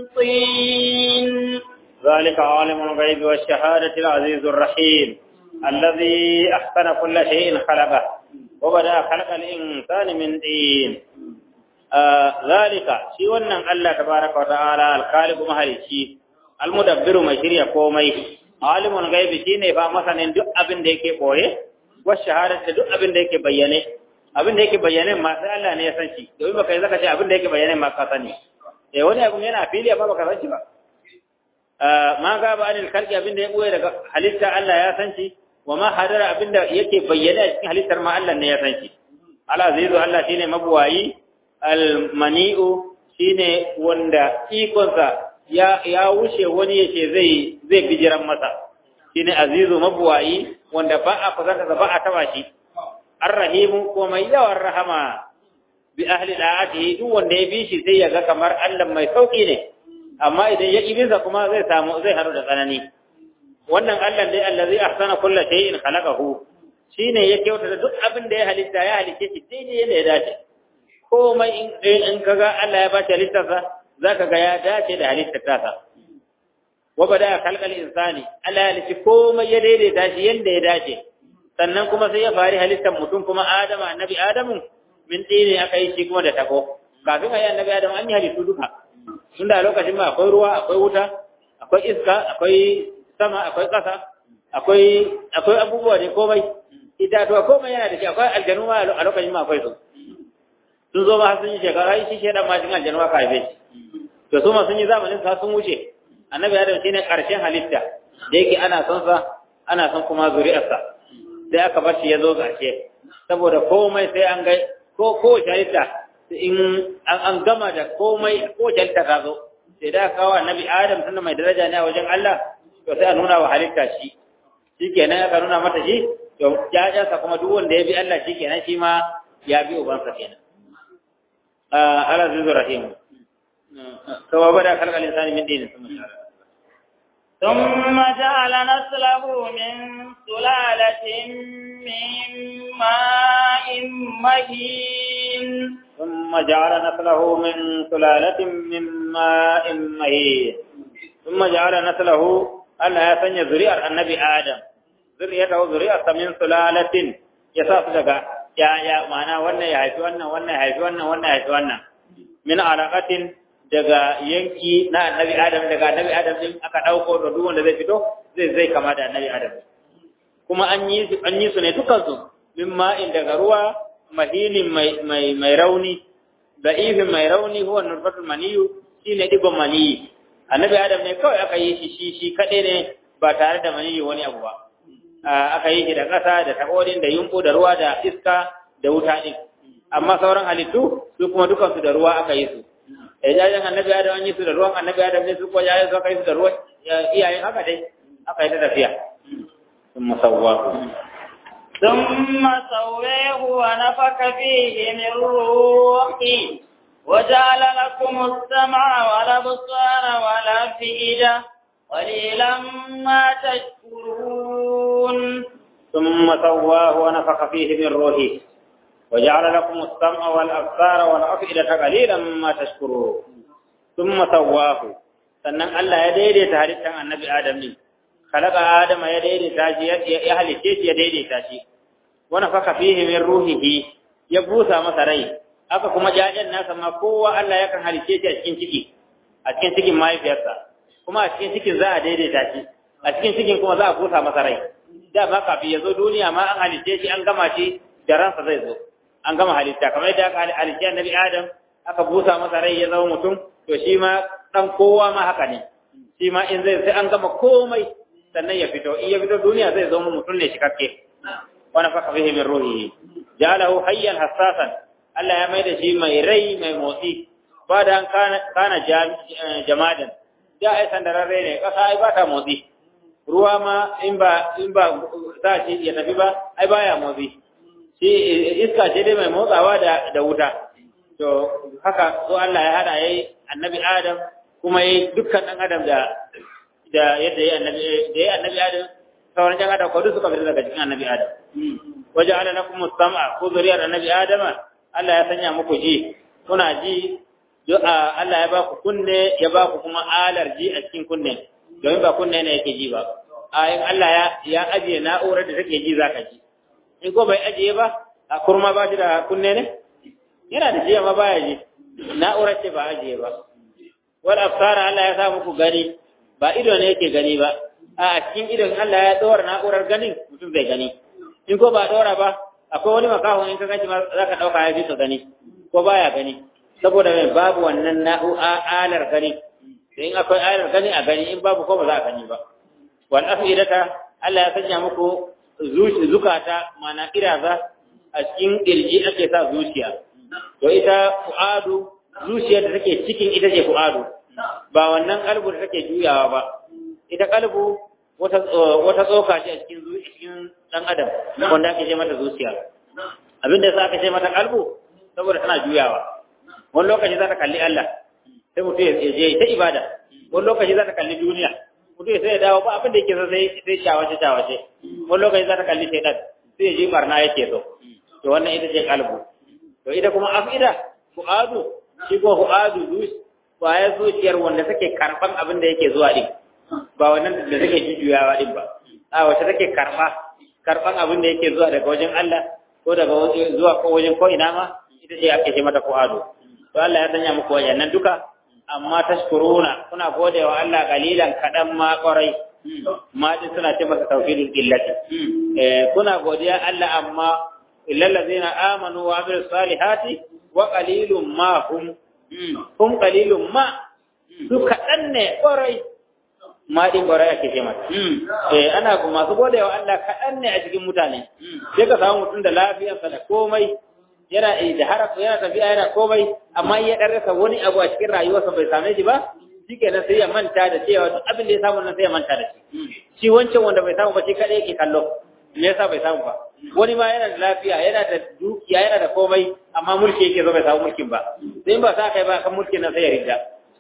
طين ذلك عالم الغيب والشهادة العزيز الرحيم الذي أحسن كل شيء خلقه وبدأ خلق الإنسان من دين آه ذلك شي wannan Allah tabaraka wa ta'ala al-khaliq mahalici al-mudabbiru mai shirya komai alimul ghaibi shine ba masanin duk abin da yake boye wa shahadatu duk abin da yake bayyane abin da yake bayyane ma sai Allah ne ya san shi domin baka yi zaka ce abin da yake bayyane ma ka sani eh wani abin yana fili ba baka san shi ba ma ga ba anil khalqi abin da ya boye daga halitta Allah ya san shi wa ma hadara abin da yake bayyane a cikin halittar ma Allah ne ya san shi al-azizu Allah shine mabuwayi al-mani'u shine wanda ikonsa ya ya wuce wani yace zai zai bijiran masa shine azizu mabuwayi wanda ba a fazanta ba a taba shi ar-rahimu ko mai yawan rahama bi ahli da'atihi duk wanda ya bi shi sai ya ga kamar Allah mai sauki ne amma idan ya ibinsa kuma zai samu zai haru da tsanani wannan Allah dai allazi ahsana kulli shay'in khalaqahu shine ya kyautata duk abin da ya halitta ya halice shi daidai yadda ya dace komai in in kaga Allah ya bashi halittarsa zaka ga ya dace da halittar tasa wa bada khalqal insani Allah ya halice komai ya daidaita shi yanda ya dace sannan kuma sai ya fari halittar mutum kuma Adamu annabi Adamu min dine aka yi shi kuma da tako kafin ayi annabi Adamu an yi halittu duka tunda a lokacin ma akwai ruwa akwai wuta akwai iska akwai sama akwai ƙasa akwai akwai abubuwa ne komai itatuwa komai yana da shi akwai aljanu ma a lokacin ma akwai su sun zo ma sun yi shekara ai shi shedan ma cikin aljanu ka haife shi to su ma sun yi zamanin sa sun wuce annabi adam shine karshen halitta da yake ana son sa ana son kuma zuri'arsa sai aka bar shi ya zo ƙarshe saboda komai sai an ga ko ko halitta in an gama da komai ko halitta ta zo sai da kawo annabi adam tunda mai daraja ne a wajen Allah to sai a nuna wa halitta shi shikenan aka nuna mata shi to jajansa kuma duk wanda ya bi Allah shikenan shi ma ya bi ubansa kenan ah ala zuzu rahim to wa bada kalkal insani min dinin sun ثم جعل نسله من سلالة من ماء مهين ثم جعل نسله من سلالة من ماء مهين ثم جعل نسله Allah ya sanya zuri'ar annabi Adam, zuri'ar zuri'ar ta min sulalatin ya sa su daga ya ya ma'ana wannan ya haifi wannan wannan ya haifi wannan wannan ya haifi wannan min alaqatin daga yanki na annabi Adam daga annabi Adam din aka dauko da duk wanda zai fito zai zai kama da annabi Adam kuma an yi an yi su ne dukkan su min ma'in daga ruwa mahinin mai mai mai rauni da ifin mai rauni huwa nurfatul maniyu shine digon maniyi annabi adam ne kawai aka yi shi shi shi kaɗai ne ba tare da maniyi wani abu ba aka yi shi da ƙasa da taɓoɗin da yunƙu da ruwa da iska da wuta ɗin amma sauran halittu su kuma dukansu da ruwa aka yi su da jajen annabi adam an yi su da ruwan annabi adam ne su kuma jajen su aka yi su da ruwan iyayen haka dai aka yi ta tafiya sun musawwa ثم سويه ونفك فيه من روحي وجعل لكم السمع والابصار والافئده قليلا ما تشكرون ثم سواه ونفخ فيه من روحه وجعل لكم السمع والابصار والافئده قليلا ما تشكرون ثم سواه sannan Allah ya daidaita halittar annabi Adam ne khalaqa Adam ya daidaita shi ya halice shi ya daidaita shi wa nafaka fihi min ruhihi ya busa masa rai aka kuma jajen nasa ma kowa Allah yakan halice shi a cikin ciki a cikin cikin mahaifiyarsa kuma a cikin cikin za a daidaita shi a cikin cikin kuma za a busa masa rai da ba kafin ya zo duniya ma an halice shi an gama shi da ransa zai zo an gama halitta kamar yadda aka halice annabi Adam aka busa masa rai ya zama mutum to shi ma dan kowa ma haka ne shi ma in zai sai an gama komai sannan ya fito in ya fito duniya zai zama mutum ne shikakke wa nafaka fihi min ruhihi ja'alahu hayyan hassasan Allah ya mai da shi mai rai mai motsi ba da kana kana jamadan da ai sandararre ne kasa ai ba ta motsi ruwa ma in ba in ba za shi ya tafi ba ai baya motsi shi iska ce dai mai motsawa da da wuta to haka so Allah ya hada yayi annabi Adam kuma yayi dukkan dan Adam da da yadda yayi annabi da yayi annabi Adam sauran jan Adam ko duk suka fita daga cikin annabi Adam waja'ala lakum as-sam'a ko zuriyar annabi Adam Allah ya sanya muku ji kuna ji Allah ya ba ku kunne ya ba ku kuma alar ji a cikin kunne domin ba kunne ne yake ji ba a in Allah ya ya ajiye na'urar da take ji zaka ji in ko bai ajiye ba a kurma ba shi da kunne ne yana da ji amma baya ji na'urar ce ba ajiye ba wal absara Allah ya sa muku gani ba ido ne yake gani ba a cikin idon Allah ya dora na'urar ganin mutum zai gani in ko ba dora ba akwai wani makaho in ka ganci ma zaka dauka ya fi ka gani ko baya gani saboda mai babu wannan na'u'alar gani in akwai ayar gani a gani in babu ko ba za a gani ba wal afidata Allah ya sanya muku zukata mana iraza a cikin kirji ake sa zuciya to ita fu'adu zuciyar da take cikin ita ce fu'adu ba wannan kalbu da take juyawa ba ita kalbu wata wata tsoka ce a cikin cikin dan adam wanda ake ce mata zuciya abinda yasa aka ce mata kalbu saboda tana juyawa wani lokaci za ta kalli Allah sai mutum ya je ta ibada wani lokaci za ta kalli duniya mutum ya sai ya dawo ba abin da yake so sai sai shawace shawace wani lokaci za ta kalli shaitan sai ya je barna yake so to wannan ita ce kalbu to ita kuma afida fu'adu shi ko fu'adu dus ya zuciyar wanda take karban abin da yake zuwa din ba wannan da take jujjuyawa din ba a wacce take karba karban abin da yake zuwa daga wajen Allah ko daga zuwa ko wajen ko ina ma ita ce ake ce mata fu'adu to Allah ya sanya muku wayannan duka amma tashkuruna kuna gode wa Allah kalilan kadan ma kwarai ma din suna ce masa tauhidul illati eh kuna godiya Allah amma illal ladina amanu wa amilus salihati wa qalilum ma hum hum qalilum ma su kadan ne kwarai ma din kwarai ake ce mata eh ana kuma masu gode wa Allah kadan ne a cikin mutane sai ka samu mutum da lafiyarsa da komai yana da harafu yana tafiya yana komai amma ya dan rasa wani abu a cikin rayuwarsa bai same shi ba shikenan sai ya manta da cewa duk abin da ya samu nan sai ya manta da shi shi wancan wanda bai samu ba shi kadai yake kallo me yasa bai samu ba wani ma yana da lafiya yana da dukiya yana da komai amma mulki yake zo bai samu mulkin ba sai ba sa kai ba kan mulkin nan sai ya rida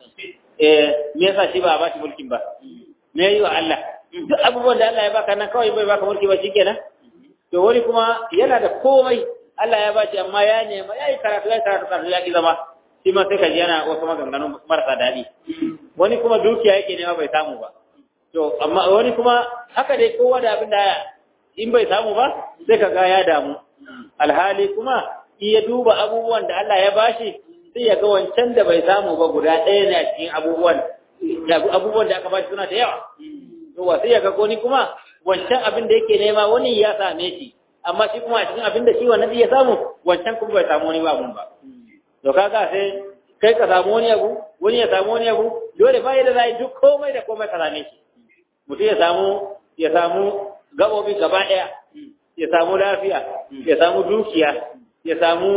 eh me yasa shi ba ba shi mulkin ba me yi wa Allah duk abubuwan da Allah ya baka nan kawai bai baka mulki ba shikenan to wani kuma yana da komai Allah ya bashi amma ya nema ya yi karatu ya karatu karatu ya ki zama shi ma sai ka ji yana wasu maganganun marasa daɗi wani kuma dukiya yake nema bai samu ba to amma wani kuma haka dai kowa da abin da in bai samu ba sai ka ga ya damu alhali kuma in ya duba abubuwan da Allah ya bashi sai ya ga wancan da bai samu ba guda ɗaya ne a cikin abubuwan abubuwan da aka bashi suna da yawa to sai ya ga wani kuma wancan abin da yake nema wani ya same shi amma shi kuma a cikin abin da shi wannan ya samu wancan kuma bai samu wani babun ba to kaga sai kai ka samu wani abu wani ya samu wani abu dole ba yadda za duk komai da komai ka same shi mutum ya samu ya samu gabobi gaba ɗaya ya samu lafiya ya samu dukiya ya samu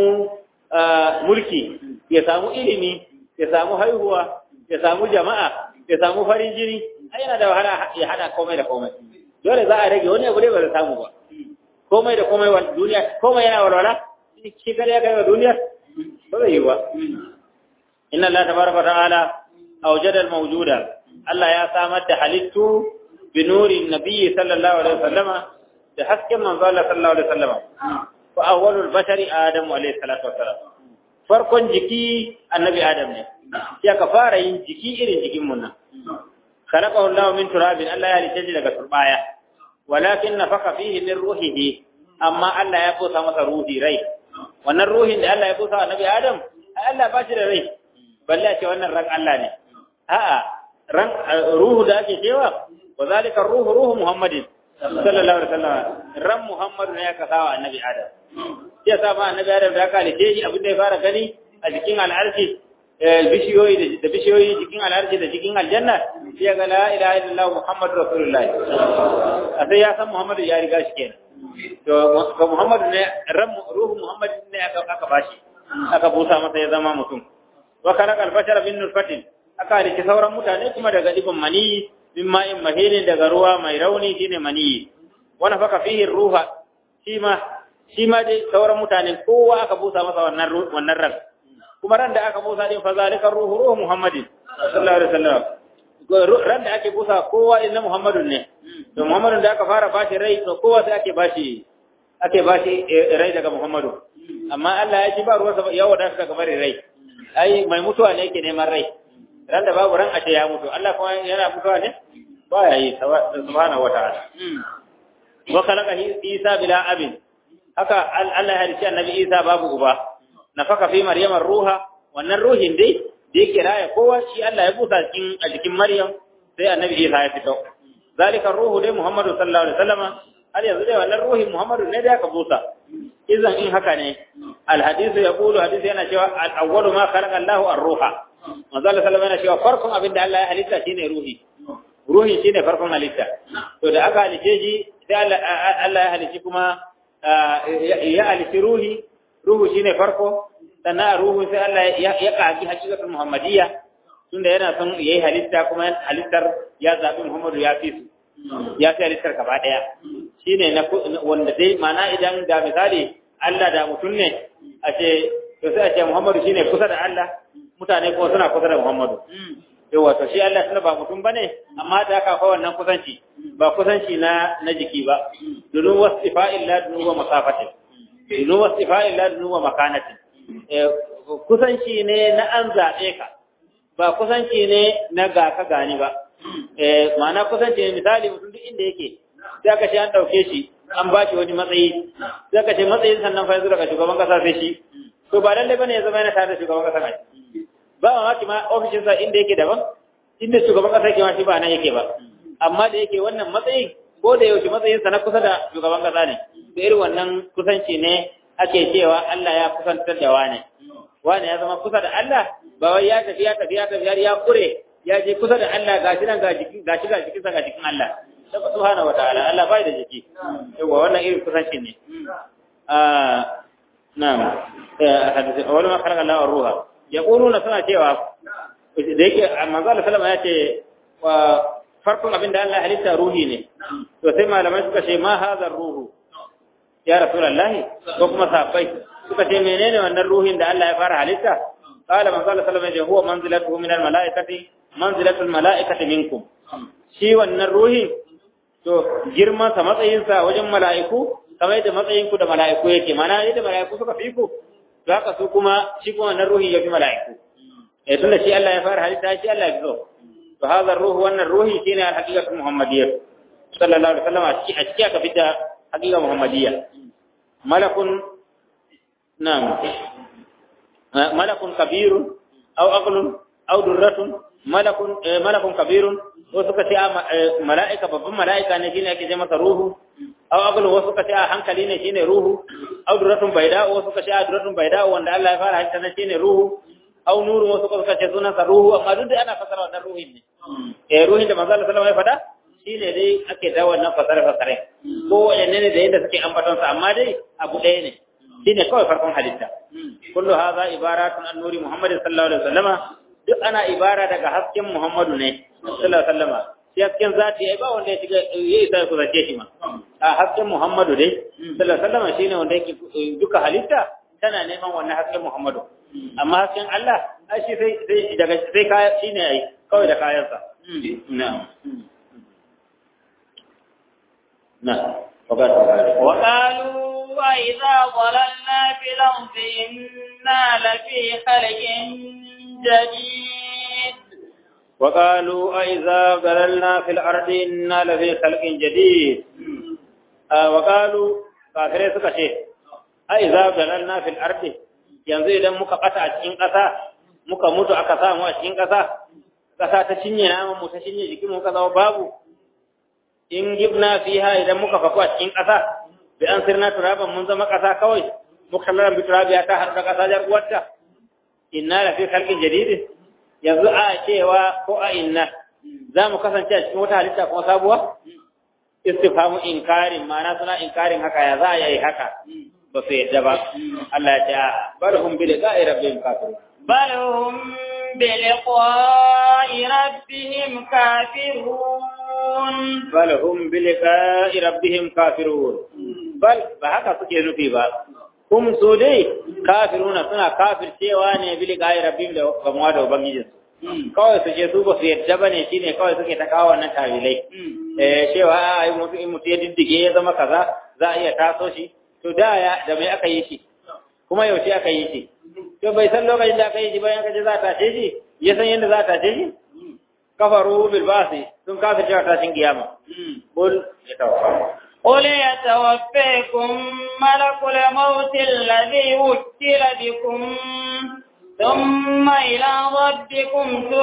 mulki ya samu ilimi ya samu haihuwa ya samu jama'a ya samu farin jini ai yana da wahala ya hada komai da komai dole za a rage wani abu dai ba zai samu ba komai da komai wa duniya komai yana walwala shi kare ya kai wa duniya ba zai yi ba inna Allah tabaraka ta'ala awjada al-mawjuda Allah ya samar da halittu bi nuri nabiyyi sallallahu alaihi wasallama da hasken manzo Allah sallallahu alaihi wasallama fa awwalul bashari adam alaihi salatu wassalam farkon jiki annabi adam ne ya ka fara yin jiki irin jikin mun nan khalaqahu Allah min turabin Allah ya halice shi daga turbaya walakin nafaka fihi min ruhihi amma Allah ya busa masa ruhi rai wannan ruhin da Allah ya busa annabi Adam Allah ba shi da rai balle a ce wannan ran Allah ne a'a ran ruhu da ake cewa wa zalika ruhu ruhu Muhammadin sallallahu alaihi wasallam ran Muhammadu ne ya kasawa annabi Adam sai sa ma annabi Adam da aka halice shi abin da ya fara gani a jikin al'arshi bishiyoyi da bishiyoyi jikin al'arshi da jikin aljanna sai ya ga la ilaha illallah muhammadu rasulullah a sai ya san muhammadu ya riga shi kenan to ga muhammadu ne ran ruhu muhammadu ne aka aka bashi aka busa masa ya zama mutum wa khalaqa al-bashara min nutfatin aka halitta sauran mutane kuma daga dibin mani min ma'in mahinin daga ruwa mai rauni shine maniyi wa nafaka fihi ruha shi ma shi ma dai sauran mutane kowa aka busa masa wannan wannan ran kuma ran da aka busa din fa zalika ruhu ruhu muhammadin sallallahu alaihi wasallam ran da ake busa kowa din na muhammadun ne to muhammadun da aka fara bashi rai to kowa sai ake bashi ake bashi rai daga muhammadu amma Allah ya ci ba ruwa ya wadata daga bari rai ai mai mutuwa ne yake neman rai ran da babu ran a ce ya mutu Allah kuma yana mutuwa ne ba ya yi subhanahu wataala wa khalaqa Isa bila abin haka Allah ya halicci annabi Isa babu uba nafaka fi maryam ruha wannan ruhin dai da yake raya kowa shi Allah ya busa cikin a jikin Maryam sai annabi Isa ya fito zalika ruhu dai Muhammadu sallallahu alaihi wasallama har yanzu dai wannan ruhin Muhammadu ne da aka busa idan in haka ne al hadithu yaqulu hadisi yana cewa al awwalu ma khalaqa Allahu ar-ruha manzo Allah sallallahu alaihi cewa farkon abin da Allah ya halitta shine ruhi ruhi shine farkon halitta to da aka halice shi sai Allah ya halici kuma ya halici ruhi ruhu shine farko sannan ruhu sai Allah ya kaji hakikatul muhammadiyya tunda yana son yayi halitta kuma halittar ya zabi Muhammadu ya fi su ya fi halittar gaba daya shine na wanda dai mana idan da misali Allah da mutum ne a ce to sai a ce Muhammadu shine kusa da Allah mutane kuma suna kusa da Muhammadu yawa to shi Allah tunda ba mutum bane amma da aka fa wannan kusanci ba kusanci na na jiki ba dunu wasifa'il la dunu wa masafatin dunu wasifa'il la dunu wa makanatin kusanci ne na an zaɓe ka ba kusanci ne na ga ka gani ba ma'ana kusanci ne misali mutum duk inda yake sai aka ce an ɗauke shi an ba shi wani matsayi sai aka ce matsayin sannan fa yanzu daga shugaban kasa sai shi to ba lallai bane ya zama yana tare da shugaban kasa mai ba mamaki ma ofishinsa inda yake daban inda shugaban kasa yake ma shi ba nan yake ba amma da yake wannan matsayin ko da yaushe matsayinsa na kusa da shugaban kasa ne da irin wannan kusanci ne ake cewa Allah ya kusantar da wane wane ya zama kusa da Allah ba wai ya tafi ya tafi ya tafi har ya kure ya je kusa da Allah gashi nan ga jiki gashi ga jikin sa ga jikin Allah sai subhanahu wataala Allah bai da jiki yawa wannan irin kusanci ne ah na'am hadisi awwal ma khalaqa Allah ruha yaquluna suna cewa da yake manzo Allah sallama ya ce wa farkon abin da Allah halitta ruhi ne to sai malamai suka ce ma hadha ruhu ya rasulullahi ko kuma sahabbai suka ce menene wannan ruhin da Allah ya fara halitta qala man sallallahu alaihi wasallam huwa manzilatuhu min almalaikati manzilatu almalaikati minkum shi wannan ruhin to girman sa matsayin sa wajen mala'iku kamar yadda matsayin ku da mala'iku yake mana yadda mala'iku suka fi ku to haka su kuma shi kuma wannan ruhi ya fi mala'iku eh tunda shi Allah ya fara halitta shi Allah ya fi so to hadha ruhu wannan ruhi shine al-haqiqatu muhammadiyyah sallallahu alaihi wasallam a cikin aka fita haqiqa muhammadiyya malakun na'am malakun kabirun aw aqlun aw durratun malakun malakun kabirun ko suka ce mala'ika babban mala'ika ne shine ake ce masa ruhu aw aqlun wasu suka ce hankali ne shine ruhu aw durratun baida wasu suka ce durratun baida wanda Allah ya fara halitta ne shine ruhu aw nuru wasu suka ce sunan sa ruhu amma duk da ana fasara wannan ruhin ne eh ruhin da manzo Allah sallallahu alaihi wasallam ya faɗa shine dai ake da wannan fasare fasare ko wayanne ne da yadda suke ambaton sa amma dai abu ɗaya ne shine kawai farkon halitta kullu hadha ibaratun an nuri muhammad sallallahu alaihi wasallama duk ana ibara daga hasken muhammadu ne sallallahu alaihi wasallama shi hasken zati ai ba wanda ya shiga yayi sai ku zace shi ma a hasken muhammadu dai sallallahu alaihi wasallama shine wanda yake duka halitta tana neman wannan hasken muhammadu amma hasken Allah ai shi sai sai daga sai kaya shine ai kawai da kayansa na'am نعم وقالوا وإذا ضللنا في الأرض إنا لفي خلق جديد وقالوا أئذا ضللنا في الأرض إنا لفي خلق جديد آه وقالوا كافرين suka ce أئذا ضللنا في الأرض yanzu idan muka ɓata a cikin ƙasa muka mutu aka samu a cikin ƙasa ƙasa ta cinye naman mu ta cinye jikin mu ka zama babu in gibna fiha idan muka faku a cikin ƙasa bi an sirna turaban mun zama ƙasa kawai muka lalan bi turabiya ta har da ƙasa jar uwarta inna la fi khalqin jadid yanzu a cewa ko a inna za mu kasance a cikin wata halitta kuma sabuwa istifhamu inkarin ma'ana suna inkarin haka ya za a yi haka ba su yadda ba Allah ya ce a bar hum bi liqa'i rabbihim kafirun bal hum bi liqa'i rabbihim kafirun bal hum bi liqa'i rabbihim kafirun bal ba haka suke nufi ba hum su dai kafiruna suna kafircewa ne bi liqa'i rabbihim da gamuwa da ubangijinsu kawai su je su ba su yadda ba ne shine kawai suke ta kawo wannan tawilai eh cewa ai mutu in mutu ya diddige ya zama kaza za a iya taso shi to da ya da mai aka yi shi kuma yaushe aka yi shi to bai san lokacin da aka yi shi bayan kaje za ta tashe shi ya san yadda za ta tashe shi kafaru bil basi sun kafir cewa tashin kiyama qul ya tawaffa قل يتوفيكم ملك الموت الذي وكل بكم ثم إلى ربكم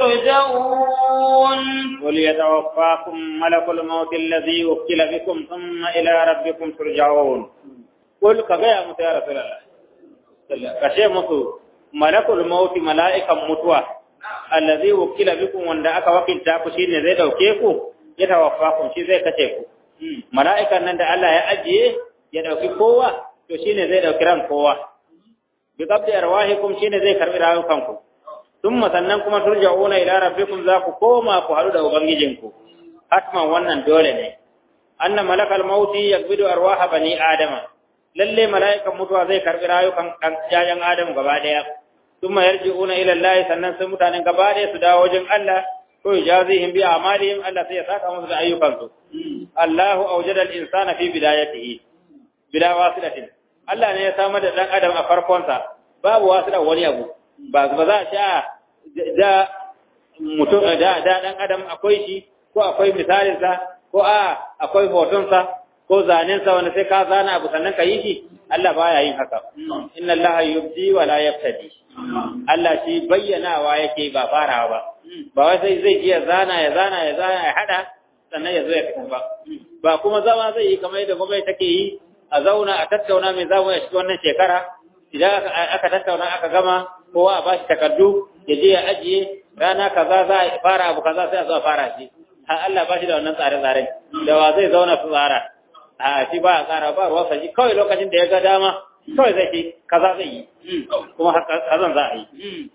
ترجعون قل يتوفاكم ملك الموت الذي وكل بكم ثم إلى ربكم ترجعون قل كغير متى يا رسول الله kashe musu malakul mauti mala'ikan mutuwa allazi wukila bikum wanda aka wakilta ku shine zai dauke ku ya tawaffakum shi zai kace ku mala'ikan nan da Allah ya ajiye ya dauki kowa to shine zai dauki ran kowa bi qabdi arwahikum shine zai karbi rayukanku thumma sannan kuma turja'una ila rabbikum za ku koma ku haɗu da ubangijinku hatman wannan dole ne anna malakal mauti yakbidu arwaha bani adama lalle mala'ikan mutuwa zai karbi rayukan jayan adam gaba daya thumma yarji'una ila Allah sannan sai mutanen gaba daya su dawo wajen Allah ko yajazihim bi a'malihim Allah sai ya saka musu da ayyukansu Allahu awjada al-insana fi bidayatihi bila wasilatin Allah ne ya samar da dan adam a farkonsa babu wasila wani abu ba ba za a sha da mutum da da dan adam akwai shi ko akwai misalinsa ko a akwai hotonsa ko zanensa wanda sai ka zana abu sannan ka yi shi Allah baya yin haka inna Allah yubdi wa la yaftadi Allah shi bayyanawa yake ba farawa ba ba wai sai zai iya zana ya zana ya zana ya hada sannan ya zo ya fita ba ba kuma zama zai yi kamar yadda gwamnati take yi a zauna a tattauna mai zamu ya shiga wannan shekara idan aka tattauna aka gama kowa a bashi takardu ya je ya ajiye rana kaza za a fara abu kaza sai a zo a fara shi har Allah ba shi da wannan tsare-tsaren da wa zai zauna su tsara a shi ba a tsara ba ruwa shi kawai lokacin da ya ga dama kawai zai ce kaza zai yi kuma kazan za a yi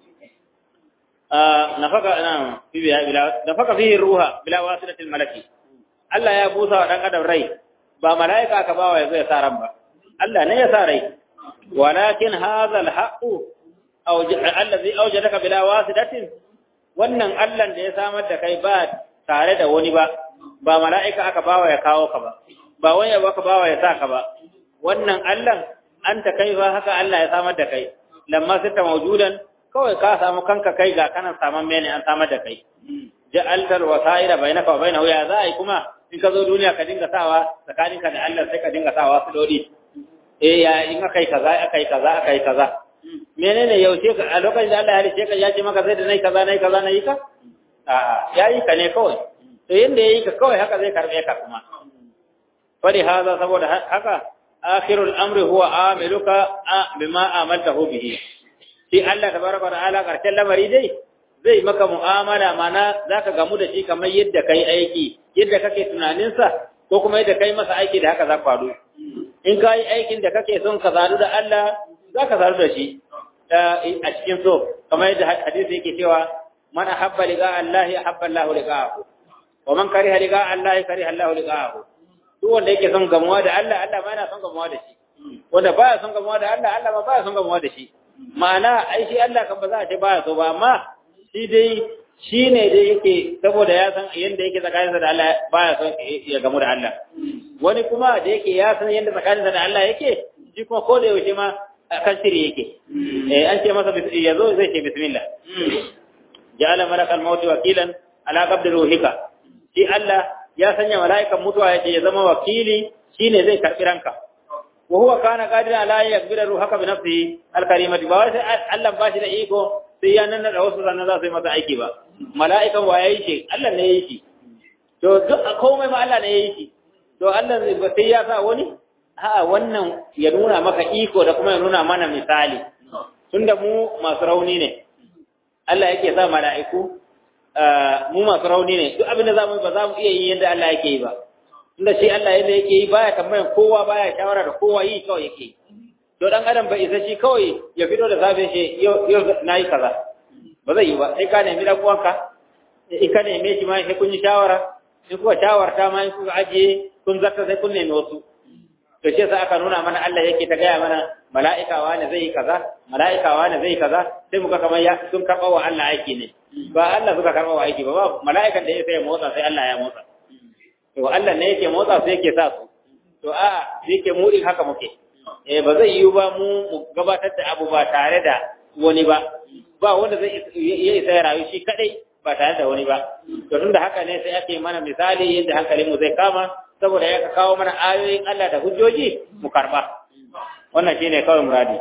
nafaka na bibiya bila nafaka fihi ruha bila wasilatil malaki Allah ya busa wa dan adam rai ba malaika aka bawa yazo ya sa ran ba Allah ne ya sa rai walakin hadha alhaqu aw allazi awjadaka bila wasilatin wannan Allah da ya samar da kai ba tare da wani ba ba mala'ika aka bawa ya kawo ka ba ba wani abu aka bawa ya sa ka ba wannan Allah an ta kai ba haka Allah ya samar da kai lamma sita mawjudan kawai ka samu kanka kai ga kanan saman mene an samar da kai ja'altal wasa'ira bainaka wa bainahu ya za ai kuma in ka zo duniya ka dinga sawa tsakaninka da Allah sai ka dinga sawa su dodi eh ya in akai kaza akai kaza akai kaza menene yaushe ka a lokacin da Allah ya halice ka ya ce maka sai da nayi kaza nayi kaza nayi ka a'a yayi ka ne kawai to yanda yayi ka kawai haka zai karbe ka kuma fari haza saboda haka akhirul amri huwa amiluka bima amaltahu bihi shi Allah tabaraka wa ta'ala karshen lamari dai zai maka mu'amala mana zaka gamu da shi kamar yadda kai aiki yadda kake tunanin sa ko kuma yadda kai masa aiki da haka za ku faɗo in ka yi aikin da kake son ka zaru da Allah za ka zaru da shi a cikin so kamar yadda hadisi yake cewa man ahabba liqa Allah ahabba Allah liqa'ahu wa man kariha liqa Allah kariha Allah liqa'ahu duk wanda yake son gamuwa da Allah Allah ma yana son gamuwa da shi wanda baya son gamuwa da Allah Allah ma baya son gamuwa da shi ma'ana ai shi Allah kan ba za a ce baya so ba amma shi dai shi ne dai yake saboda ya san yadda yake tsakaninsa da Allah baya son ya gamu da Allah wani kuma da yake ya san yadda tsakaninsa da Allah yake shi kuma ko da yaushe ma kan shiri yake eh an ce masa ya zo zai ce bismillah ja'ala malakal mauti wakilan ala qabdi ruhika shi Allah ya sanya mala'ikan mutuwa yake ya zama wakili shine zai karbi ranka wa huwa kana qadiran ala yakbira ruhaka bi nafsihi al-karimati ba wai sai Allah ba shi da iko sai ya nan da wasu sannan za su yi masa aiki ba mala'ikan wa yayi shi Allah ne yayi shi to duk komai ma Allah ne yayi shi to Allah zai ba sai ya sa wani a wannan ya nuna maka iko da kuma ya nuna mana misali tunda mu masu rauni ne Allah yake sa mala'iku mu masu rauni ne duk abin da zamu yi ba za mu iya yi yadda Allah yake yi ba tunda shi Allah yadda yake yi baya tambayan kowa baya shawara da kowa yi kawai yake yi to dan adam bai isa shi kawai ya fito da safe shi yau nayi kaza ba zai yi ba sai ka nemi dan uwanka in ka neme shi ma sai kun yi shawara in kuka shawarta ma in kuka ajiye kun zarta sai kun nemi wasu to shi yasa aka nuna mana Allah yake ta gaya mana mala'ika wani zai yi kaza mala'ika wani zai yi kaza sai muka kamar ya sun karɓa wa Allah aiki ne ba Allah suka karɓa wa aiki ba ba mala'ikan da ya sai ya motsa sai Allah ya motsa to Allah ne yake motsa sai yake sa su to a yake mu din haka muke eh ba zai yiwu ba mu mu gabatar da abu ba tare da wani ba ba wanda zai ya isa ya rayu shi kadai ba tare da wani ba to tunda haka ne sai ake mana misali yadda hankalin mu zai kama saboda ya kawo mana ayoyin Allah da hujjoji mu karba wannan shine kawai muradi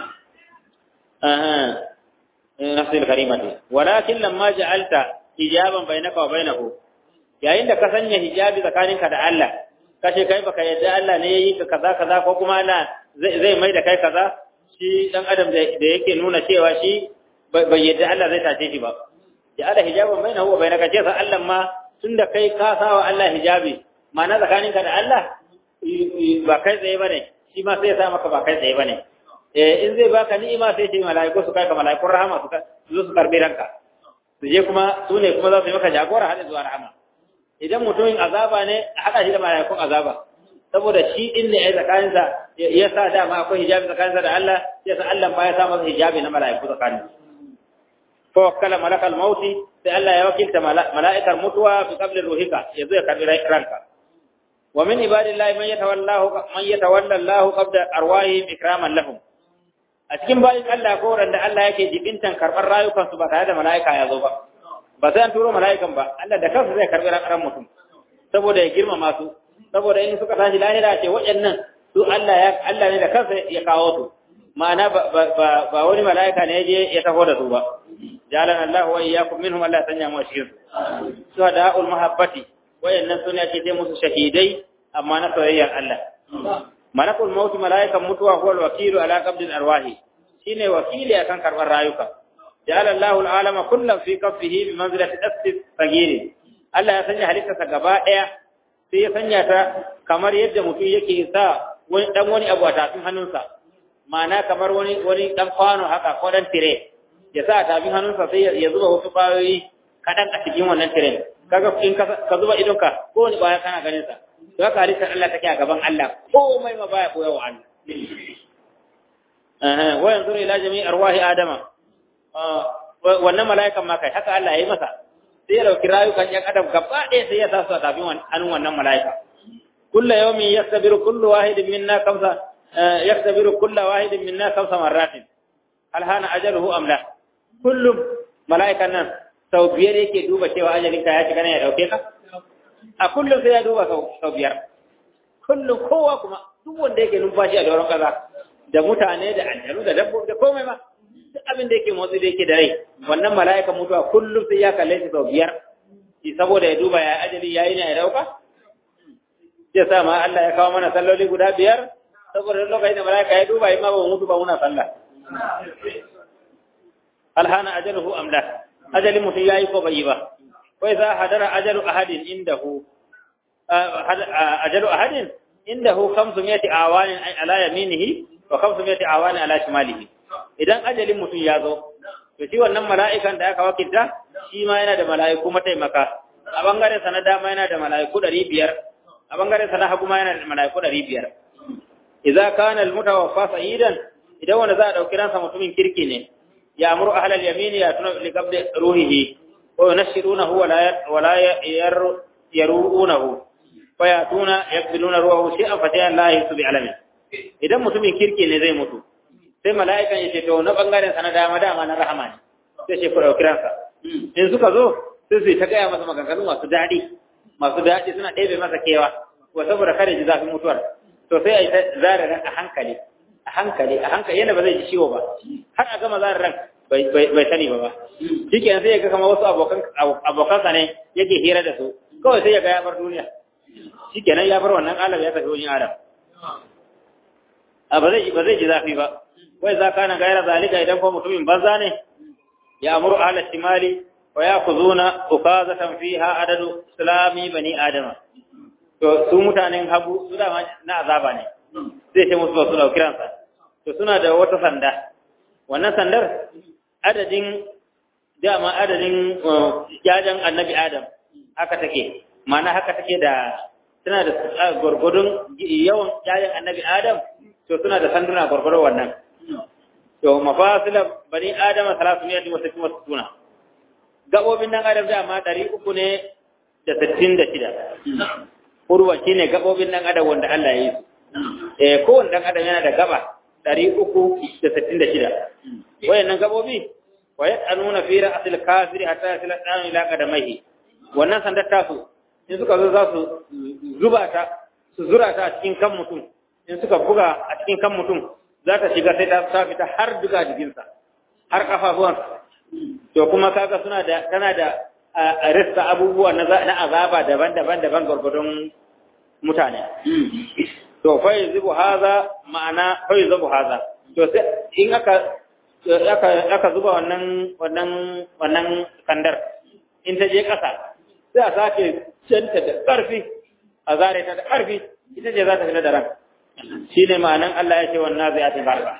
aha nafsul karimati walakin lamma ja'alta hijaban bainaka wa bainahu yayin da ka sanya hijabi tsakaninka da Allah kashe kai baka yadda Allah ne yayi ka kaza kaza ko kuma Allah zai mai da kai kaza shi dan adam da yake nuna cewa shi bai yadda Allah zai tace shi ba ya ala hijaban bainahu wa bainaka ce sa Allah ma tunda kai ka sawa Allah hijabi ma'ana tsakaninka da Allah ba kai tsaye bane shi ma sai ya sa maka ba kai tsaye bane eh in zai baka ni'ima sai ce mala'iku su kai ka mala'ikun rahama su zo su karbi ranka su je kuma su ne kuma za su yi maka jagora har zuwa rahama idan mutumin azaba ne a haɗa shi da mala'ikun azaba saboda shi din ne ya tsakaninsa ya sa dama akwai hijabi tsakaninsa da Allah ya sa Allah ma ya sa masa hijabi na mala'iku tsakanin fa wakkala malakal mauti sai Allah ya wakilta mala'ikar mutuwa fi qabli ruhika yazo ya karbi ranka wa min ibadillahi man yatawallahu man yatawalla Allahu qabla arwahihim ikraman lahum a cikin bayin Allah ko wanda Allah yake jibintan karbar rayukan su ba tare da mala'ika ya zo ba ba sai an turo mala'ikan ba Allah da kansa zai karbi ran mutum saboda ya girmama su saboda in suka tashi lahira ce waɗannan su Allah ya Allah ne da kansa ya kawo su ma'ana ba ba wani mala'ika ne je ya taho da su ba jalan Allah wa iyyakum minhum Allah sanya mu shi su da'ul mahabbati wayannan sune ake ce musu shahidai amma na soyayyar Allah malakul maut mala'ikan mutuwa huwa al-wakilu ala qabdil arwahi shine wakili akan karbar rayuka ja'ala Allahu al-alama kullan fi kaffihi bi manzilati asfis sagiri Allah ya sanya halittarsa gaba daya sai ya sanya ta kamar yadda mutum yake sa wani dan wani abu a tafin hannunsa ma'ana kamar wani wani dan kwano haka ko dan tire ya sa a tafin hannunsa sai ya zuba wasu kwayoyi kadan a cikin wannan tire kaga in ka zuba idonka ko wani baya kana ganin sa to haka halittar Allah take a gaban Allah komai ma baya koya wa Allah eh wa yanzuru ila jami'i arwahi adama wannan mala'ikan ma kai haka Allah ya yi masa sai ya dauki rayukan yan adam gaba ɗaya sai ya sa su a tafin hannun wannan mala'ika kullu yawmin yastabiru kullu wahidin minna kamsa yastabiru kullu wahidin minna kamsa marratin hal hana ajaluhu am la kullum mala'ikan nan sau biyar yake duba cewa ajalinka ya shiga ne ya dauke ka a kullum sai ya duba sau biyar kullum kowa kuma duk wanda yake numfashi a doron kaza da mutane da aljanu da dabbobi da komai ma duk abin da yake motsi da yake da rai wannan mala'ikan mutuwa kullum sai ya kalle shi sau biyar shi saboda ya duba ya ajali yayi ne ya dauka sai sa ma Allah ya kawo mana salloli guda biyar saboda lokacin da mala'ika ya duba ma ba mutu ba muna sallah alhana ajaluhu amla ajalin mutum yayi ko bai yi ba wai za hadara ajalu ahadin indahu ajalu ahadin indahu 500 awanin ala yaminihi wa 500 awanin ala shimalihi idan ajalin mutum ya zo to shi wannan mala'ikan da aka wakilta shi ma yana da mala'iku mataimaka a bangaren sa na dama yana da mala'iku 500 a bangaren sa na hagu ma yana da mala'iku 500 idza kana al-mutawaffa sa'idan idan wanda za a dauki ransa mutumin kirki ne ya amuru ahlal yamini ya tuna li qabli ruhihi wa yunashirunahu wa la wa la yaruunahu fa yatuna yaqbiluna ruhahu shay'an fa ta'ala la yusu bi alamin idan mutumin kirki ne zai mutu sai mala'ikan ya ce to na bangaren sa na dama dama na rahama ne sai ce ku dauki ransa in suka zo sai su ta gaya masa maganganu masu daɗi masu daɗi suna ɗebe masa kewa wa saboda kare ji zafin mutuwar to sai a yi ta zara ran a hankali a hankali a hankali yadda ba zai ji ciwo ba har a gama zara ran bai sani ba ba shi kenan sai ya ga kamar wasu abokansa ne yake hira da su kawai sai ya ga ya bar duniya shi kenan ya bar wannan alam ya tafi wajen adam a ba zai ba zai ji zafi ba wai za kana gaira zalika idan ko mutumin banza ne ya amuru ahla shimali wa yakuzuna ukazatan fiha adadu islami bani adama to su mutanen hagu su da na azaba ne zai ce musu ba su dauki ransa to suna da wata sanda wannan sandar adadin dama adadin jajan annabi adam haka take ma'ana haka take da suna da gwargwadon yawan ƴaƴan annabi adam to suna da sanduna gwargwadon wannan to mafasila bani adama salatu ne wa sittin wa sittuna gabobin nan adam da ma ɗari uku ne da sittin da shida urwa shine gabobin nan adam wanda Allah ya yi su eh kowanne dan adam yana da gaba ɗari uku da sittin da shida wayannan gabobi wa yad'anuna fi ra'sil kafir hatta yasila dan ila qadamaihi wannan sandar tasu in suka zo za su zuba ta su zura ta a cikin kan mutum in suka buga a cikin kan mutum za ta shiga sai ta sa fita har duka jikinsa har kafafuwansa to kuma kaga suna da tana da rista abubuwa na azaba daban-daban daban gwargwadon mutane to fa yuzibu haza ma'ana fa yuzibu haza to sai in aka aka aka zuba wannan wannan wannan kandar in ta je kasa sai a sake canta da ƙarfi a zare ta da ƙarfi ita ce za ta fita da ran shine ma'anan Allah ya ce wannan zai ati barba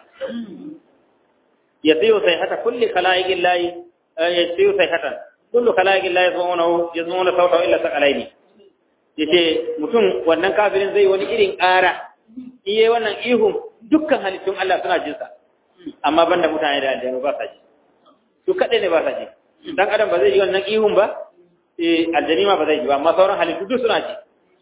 yasiyu sayhata kulli khalaiqin lahi yasiyu sayhatan kullu khalaiqin lahi yazmuna yazmuna sawta illa saqalaini yace mutum wannan kafirin zai wani irin ƙara iye wannan ihun dukkan halittun Allah suna jin sa amma banda mutane da aljanu ba sa ji su kadai ne ba sa ji dan adam ba zai ji wannan ihun ba eh aljani ma ba zai ji ba amma sauran halittu duk suna ji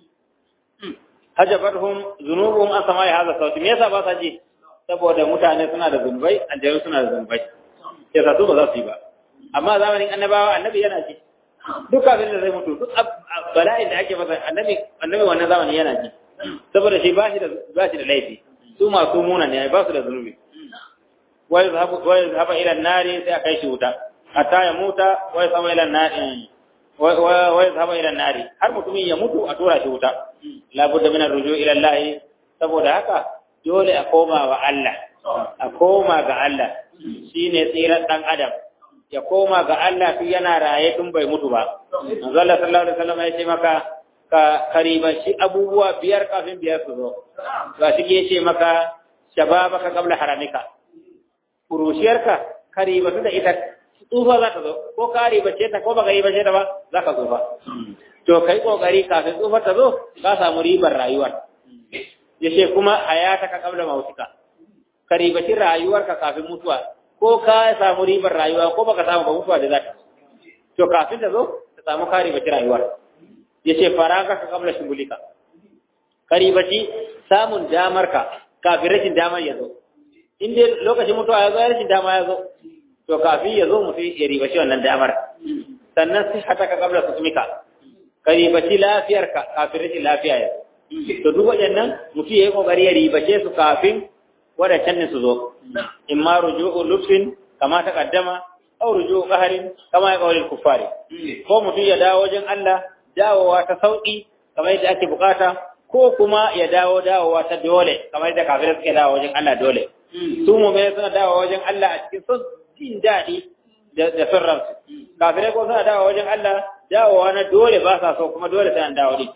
hajabarhum zunubuhum an samai hadha sauti me yasa ba sa ji saboda mutane suna da zunubai aljanu suna da zunubai yasa su ba za su yi ba amma zamanin annabawa annabi yana ji duk kafin da zai mutu duk bala'in da ake masa annabi annabi wannan zamani yana ji saboda shi ba shi da ba shi da laifi su masu muna ne ba su da zunubi wa yazhabu wa yazhaba ila an-nari sai akai shi wuta hatta ya muta wa yazhaba ila an-nari wa yazhaba ila an-nari har mutumin ya mutu a tura shi wuta la budda min ar-ruju' ila Allah saboda haka dole a koma wa Allah a koma ga Allah shine tsiran dan adam ya koma ga Allah tun yana raye tun bai mutu ba. Manzo Allah sallallahu alaihi wasallam ya ce maka ka kariban shi abubuwa biyar kafin biyar su zo. Ga shi ke ce maka shababaka qabla haramika. Kurushiyarka karibatu da ita tsufa za ta zo ko ka ribace ta ko baka yi bace ta ba za ka tsufa. To kai kokari kafin tsufa ta zo ka samu ribar rayuwar. Yace kuma hayataka qabla mautika. Ka ribaci rayuwarka kafin mutuwa ko ka samu ribar rayuwa ko baka samu ba mutuwa da zaka to kafin ta zo ta samu kare bace rayuwar yace faraka ka kabla shugulika karibaci samun damar ka kafin rashin damar ya zo in dai lokacin mutuwa ya zo ya rashin dama ya zo to kafin ya zo mutum ya ribaci wannan damar sannan sai hata ka kabla susumika karibaci lafiyar ka kafin rashin lafiya ya to duk waɗannan mutum ya yi kokari ya ribace su kafin wadancan ne su zo in ma ruju'u lutfin kama ta kaddama aw ruju'u qaharin kama ya qawlil kuffari ko mutum ya dawo wajen Allah dawowa ta sauki kamar yadda ake bukata ko kuma ya dawo dawowa ta dole kamar yadda kafirai suke dawo wajen Allah dole su mu suna dawo wajen Allah a cikin son jin daɗi da son ransu kafirai ko suna dawo wajen Allah dawowa na dole ba sa so kuma dole sai an dawo din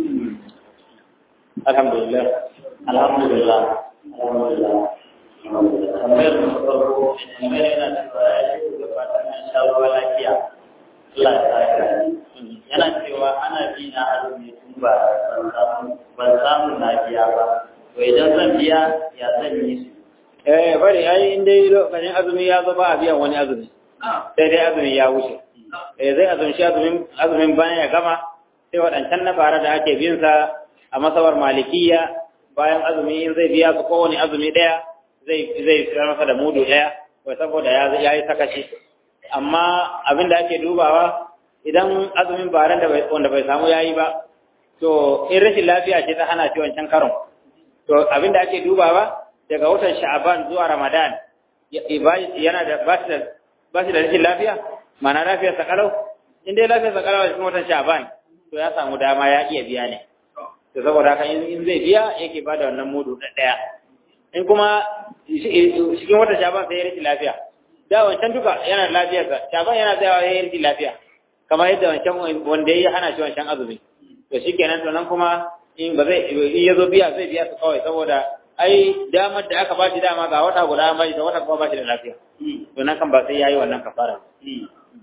alhamdulillah alhamdulillah tambayar mu farko tambayar yana cewa ya ce da fatan an sha ruwa lafiya Allah ya saka yana cewa ana bi na azumi tun ba ban samu na biya ba to idan zan biya ya zan yi su eh bari ai in dai lokacin azumi ya zo ba a biyan wani azumi sai dai azumi ya wuce eh zai azumci azumin azumin bayan ya gama sai waɗancan na bara da ake bin sa a masabar malikiya bayan azumi in zai biya su kowane azumi ɗaya zai zai fitar masa da mudu ɗaya wai saboda ya yi sakaci amma abin da ake dubawa idan azumin baran da wanda bai samu yayi ba to in rashin lafiya ce ta hana shi wancan karon to abin da ake dubawa daga watan sha'aban zuwa ramadan yana da ba shi da ba shi da rashin lafiya ma'ana lafiyar sa kalau in dai lafiyar sa kalau a cikin watan sha'aban to ya samu dama ya iya biya ne to saboda haka in zai biya yake bada wannan mudu ɗaya in kuma cikin wata shaban sai ya rikin lafiya da wancan duka yana da lafiyarsa shaban yana tsayawa ya yi rikin lafiya kamar yadda wancan wanda ya hana shi wancan azumi to shi kenan to nan kuma in ba zai in ya zo biya zai biya su kawai saboda ai damar da aka bashi dama ga wata guda an bashi da wata kuma bashi da lafiya to nan kan ba sai yayi wannan kafara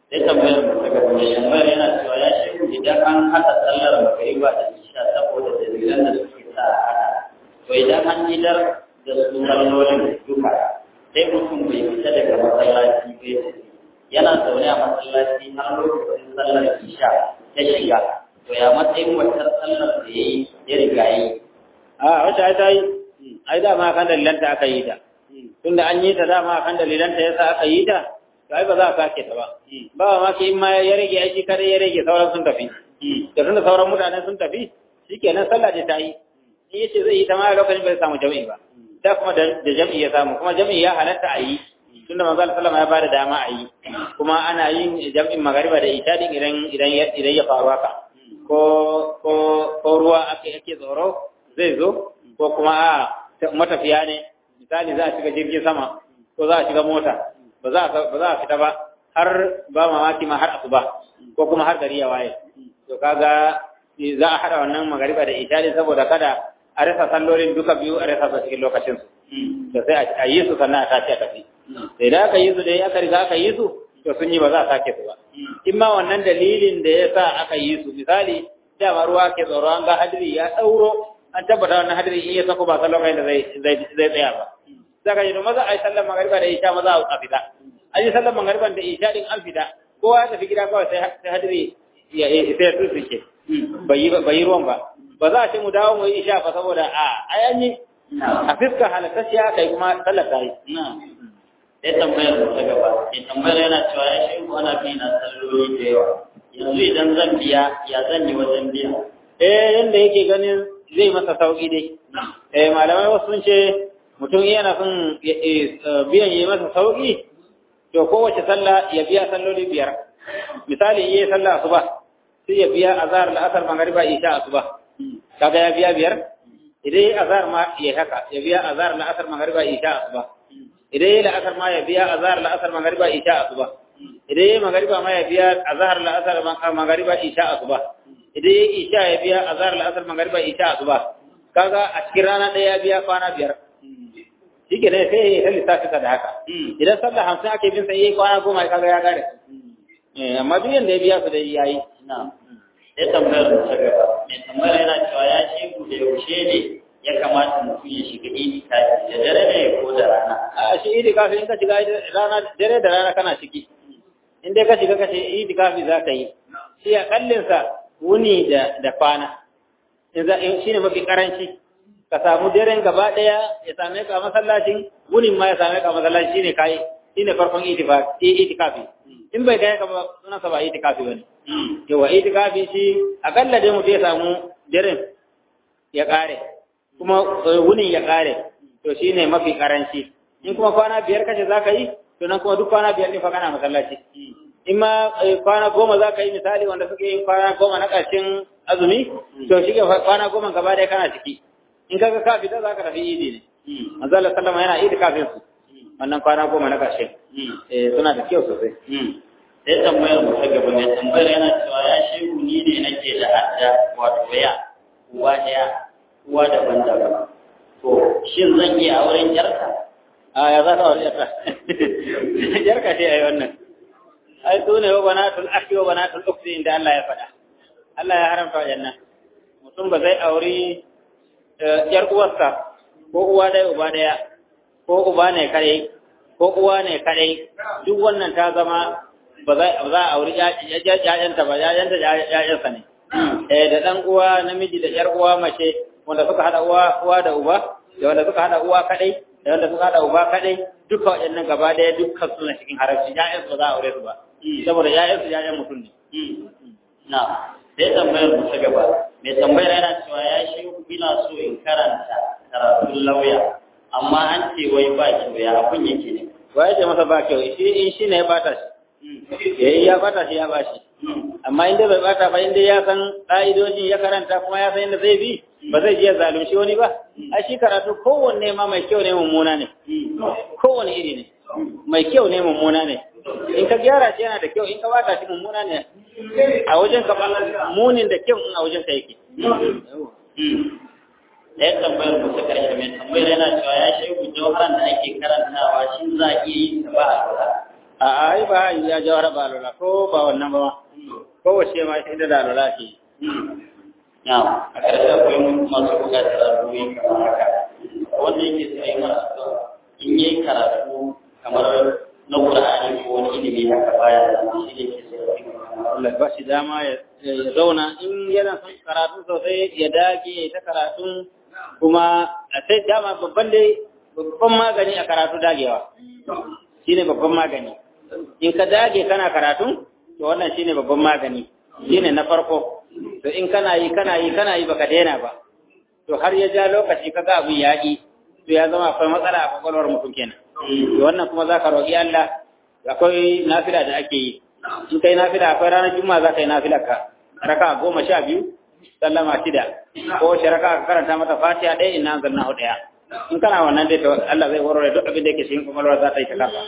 sai tambayar mu ta gaba mai tambayar yana cewa ya shi idan an haɗa sallar magariba da isha saboda dalilan da suke sa a haɗa to idan an idar da su sallolin duka sai mutum bai fita daga masallaci bai tafi yana zaune a masallaci har lokacin sallar isha ta shiga to ya matsayin wata sallar da ya yi ya riga yi a wata ai ta yi ai dama kan dalilanta aka yi ta tunda an yi ta dama kan dalilanta yasa aka yi ta to ai ba za a sake ta ba ba ma ki in ma ya rage aiki kare ya rage sauran sun tafi da tunda sauran mutane sun tafi shikenan sallah da ta yi in yace zai yi ta ma lokacin bai samu jami'i ba da kuma da jami'i ya samu kuma jami'i ya halatta a yi tunda manzo Allah sallama ya bada dama a yi kuma ana yin jami'in magariba da isha din idan idan idan ya faru haka ko ko ko ruwa ake ake tsoro zai zo ko kuma a matafiya ne misali za a shiga jirgin sama ko za a shiga mota ba za a ba za a fita ba har ba mamaki ma har asuba ko kuma har gari ya waye to kaga za a hada wannan magariba da isha din saboda kada a rasa sallolin duka biyu a rasa su cikin lokacin su da sai a yi su sannan a tashi a tafi sai da aka yi su dai aka riga aka yi su to sun yi ba za a sake su ba in ma wannan dalilin da ya sa aka yi su misali dama ruwa ke tsoro an ga hadiri ya ɗauro an tabbata wannan hadiri in ya sako ba san lokacin da zai zai tsaya ba saka yi maza a yi sallar magariba da isha maza a fita an yi sallar magariba da isha din an fita kowa ya tafi gida kawai sai hadiri ya sai ya tsuke bai yi ruwan ba ba za a ce mu dawo mu yi isha ba saboda a ai an yi a fiska halattacciya kai kuma sallar ta yi sai tambayar mu ta gaba sai tambayar yana cewa ya shi ana bi na salloli da yawa yanzu idan zan biya ya zan yi wajen biya eh yanda yake ganin zai masa sauki dai eh malamai wasu sun ce mutum yana son biyan yi masa sauki to kowace sallah ya biya salloli biyar misali yayi sallah asuba sai ya biya azhar la'asar magriba isha asuba kaga ya biya biyar idan yayi azhar ma ya haka ya biya azhar la'asar magriba isha asuba idan yayi la'asar ma ya biya azhar la'asar magriba isha asuba idan yayi magriba ma ya biya azhar la'asar magriba isha asuba idan yayi isha ya biya azhar la'asar magriba isha asuba kaga a cikin rana ɗaya ya biya kwana biyar shike ne sai ya lissafi da haka idan sallah hamsin ake bin sa yayi kwana goma kaga ya gare eh amma duk yanda ya biya su da yayi na sai tambayar ta gaba mai tambayar yana cewa ya ce ku da yaushe ne ya kamata mutum ya shiga itikafi da dare ne ko da rana a shi itikafi in ka shiga rana dare da rana kana ciki in dai ka shiga ka ce itikafi za ka yi shi a kallinsa wuni da da kwana in za shi ne mafi karanci ka samu daren gaba daya ya same ka a masallacin wunin ma ya same ka a masallaci shine kai shine farkon itikafi in bai kai ka ba sunan sa ba itikafi bane yawa itikafi shi akalla dai mutum ya samu daren ya kare kuma wunin ya kare to shine mafi karanci in kuma kwana biyar kace zaka yi to nan kuma duk kwana biyar ne fa kana masallaci in ma kwana goma za ka yi misali wanda suke yin kwana goma na ƙarshen azumi to shi ke kwana goma gaba ɗaya kana ciki in kaga ka fita za ka tafi idi ne manzo Allah sallama yana idi kafin su wannan kwana goma na ƙarshe eh suna da kyau sosai sai tambayar mu ta gaba mai tambayar yana cewa ya shehu ni ne nake da adda wato ya uwa ɗaya uwa daban-daban to shin zan iya auren yarka a ya za ka aure yarka yarka ce ai wannan ai su ne wa banatul akhi wa banatul ukhti inda Allah ya faɗa Allah ya haramta wajannan mutum ba zai auri yar uwarsa ko uwa ɗaya uba ɗaya ko uba ne kare ko uwa ne kare duk wannan ta zama ba za a auri ƴaƴanta ba ƴaƴanta ƴaƴansa ne eh da ɗan uwa namiji da ƴar uwa mace wanda suka haɗa uwa uwa da uba da wanda suka haɗa uwa kaɗai da wanda suka haɗa uba kaɗai duka waɗannan gaba ɗaya dukkan suna cikin haramci ƴaƴansu ba za a aure su ba saboda ƴaƴansu ƴaƴan mutum ne na sai tambayar mu ta gaba mai tambayar yana cewa ya shi ina so in karanta karatun lauya amma an ce wai ba kyau ya abun yake ne wa ya ce masa ba kyau shi in shi ne ya bata shi yayi ya bata shi ya ba shi amma inda bai bata ba inda ya san ƙa'idojin ya karanta kuma ya san inda zai bi ba zai je zalunci wani ba a shi karatu kowanne ma mai kyau ne mummuna ne kowanne iri ne mai kyau ne mummuna ne in ka gyara shi yana da kyau in ka bata shi mummuna ne a wajen ka munin da kyau in a wajen ka yake ɗaya tambayar mu ta ƙarshe mai tambayar yana cewa ya shehu jawharan da ake karantawa shi za a iya yin ta ba a lura a ai ba ya jawara ba lola ko ba wannan ba ko wace ma ita da lola ke na a ƙarshe akwai masu buƙatar addu'o'i kamar haka wanda yake sai mana addu'a in yayi karatu kamar na Qur'ani ko wani ilimi haka baya da shi ne ke sai Allah ba shi dama ya zauna in yana son karatu sosai ya dage ta karatu kuma a sai dama babban dai babban magani a karatu dagewa shine babban magani in ka dage kana karatu to wannan shine babban magani shine na farko to in kana yi kana yi kana yi baka daina ba to har ya ja lokaci kaga abin yaƙi to ya zama akwai matsala a kwakwalwar mutum kenan to wannan kuma za ka roƙi Allah akwai nafila da ake yi in kai nafila akwai ranar juma'a za ka yi nafila ka raka goma sha biyu sallama shida ko wace raka ka karanta mata fatiha ɗaya ina zanna hu ɗaya in kana wannan dai to Allah zai warware duk abin da yake cikin kwakwalwar za ta yi ta kafa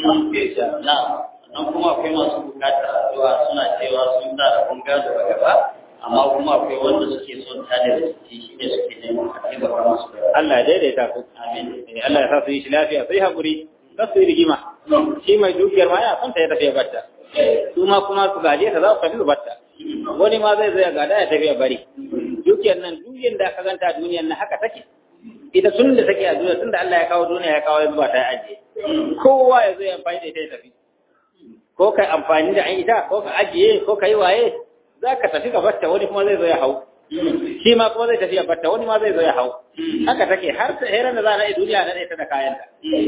na nan kuma akwai masu bukatar addu'a suna cewa sun da abun gado a gaba amma kuma akwai wanda suke son ta da rikici shi ne suke neman a taimaka musu da Allah ya daidaita ku amin Eh, Allah ya sa su yi shi lafiya sai haƙuri za su yi rigima shi mai dukiyar ma ya son ta ya tafiya batta su ma kuma su gaje ta za su tafi su batta wani ma zai zo ya gada ya tafiya bari dukiyar nan dukiyar da aka ganta a duniyar nan haka take ita tun da take a duniya tun da Allah ya kawo duniya ya kawo ya zuba ta ya ajiye kowa ya zo ya amfani da ita ya tafi ko kai amfani da ita ko ka ajiye ko ka yi waye za ka tafi ka batta wani kuma zai zo ya hau shi ma kuma zai tafi ya batta wani ma zai zo ya hau haka take har ta heran da za a yi duniya na ɗaya ta da kayanta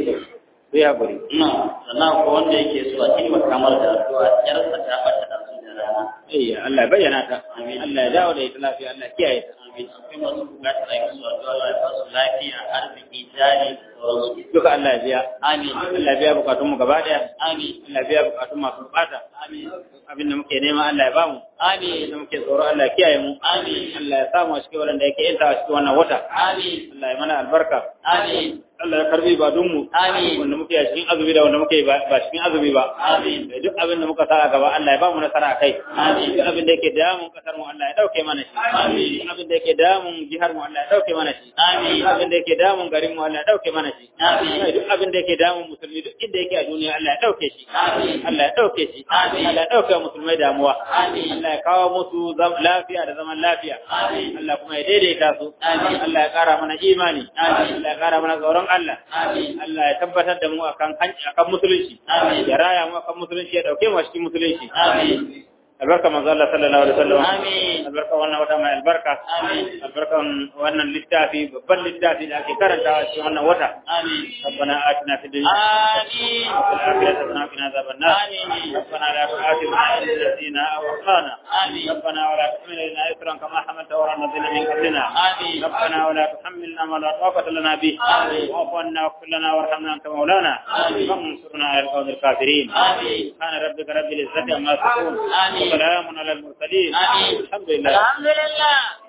sai haƙuri na sannan akwai wanda yake so a taimaka mar da addu'a yarsa ta bata da su da rana Iya, Allah ya bayyana ta. Amin. Allah ya dawo da ita lafiya, Allah ya kiyaye ta. amin akwai masu bukatar a yi su addu'a Allah ya ba su lafiya arziki jari da sauransu Duka Allah ya biya. amin Allah ya biya bukatun mu gaba daya. amin Allah ya biya bukatun masu bukata. amin Abin da muke nema Allah ya bamu. Abin amin da muke tsoro Allah ya kiyaye mu. amin Allah ya samu a cikin wanda yake yanta a cikin wannan wata. amin Allah ya mana albarka. amin Allah ya karbi ibadunmu. Amin. Wanda muke a cikin azumi da wanda muke ba ba cikin azumi ba. Amin. Da duk abin da muka sa a gaba Allah ya ba mu nasara a kai. Amin. Duk abin da yake damun kasar mu Allah ya dauke mana shi. Amin. Duk abin da yake damun jihar mu Allah ya dauke mana shi. Amin. Duk abin da yake damun garin mu Allah ya dauke mana shi. Amin. Kai, Duk abin da yake damun musulmi duk inda yake a duniya Allah ya dauke shi. Amin. Allah ya dauke shi. Amin. Allah ya dauke wa musulmai damuwa. Amin. Allah ya kawo musu zam- lafiya da zaman lafiya. Amin. Allah kuma ya daidaita su. Amin. Allah ya kara mana imani. Amin. Allah ya kara mana tsoron Allah. amin Allah ya tabbatar da mu akan hanci akan musulunci. Amin. Ya raya mu akan musulunci ya dauke mu a cikin musulunci. amin Albarka manzo Allah sallallahu alaihi wasallam. Amin. Albarka wannan wata mai albarka. Amin. Albarkan wannan littafi babban littafi da ake karantawa cikin wannan wata. amin ربنا آتنا في الدنيا amin وفي الآخرة حسنة وقنا عذاب النار آمين. ربنا لا تؤاخذنا إن نسينا أو أخطأنا آمين. ربنا ولا تحمل علينا إثرا كما حملته على الذين من قبلنا آمين. ربنا ولا تحملنا ما لا طاقة لنا به آمين. واعف عنا واغفر لنا وارحمنا أنت مولانا آمين. وانصرنا على القوم الكافرين آمين. سبحان ربك رب العزة عما يصفون آمين. وسلام على المرسلين آمين. الحمد لله alhamdulillah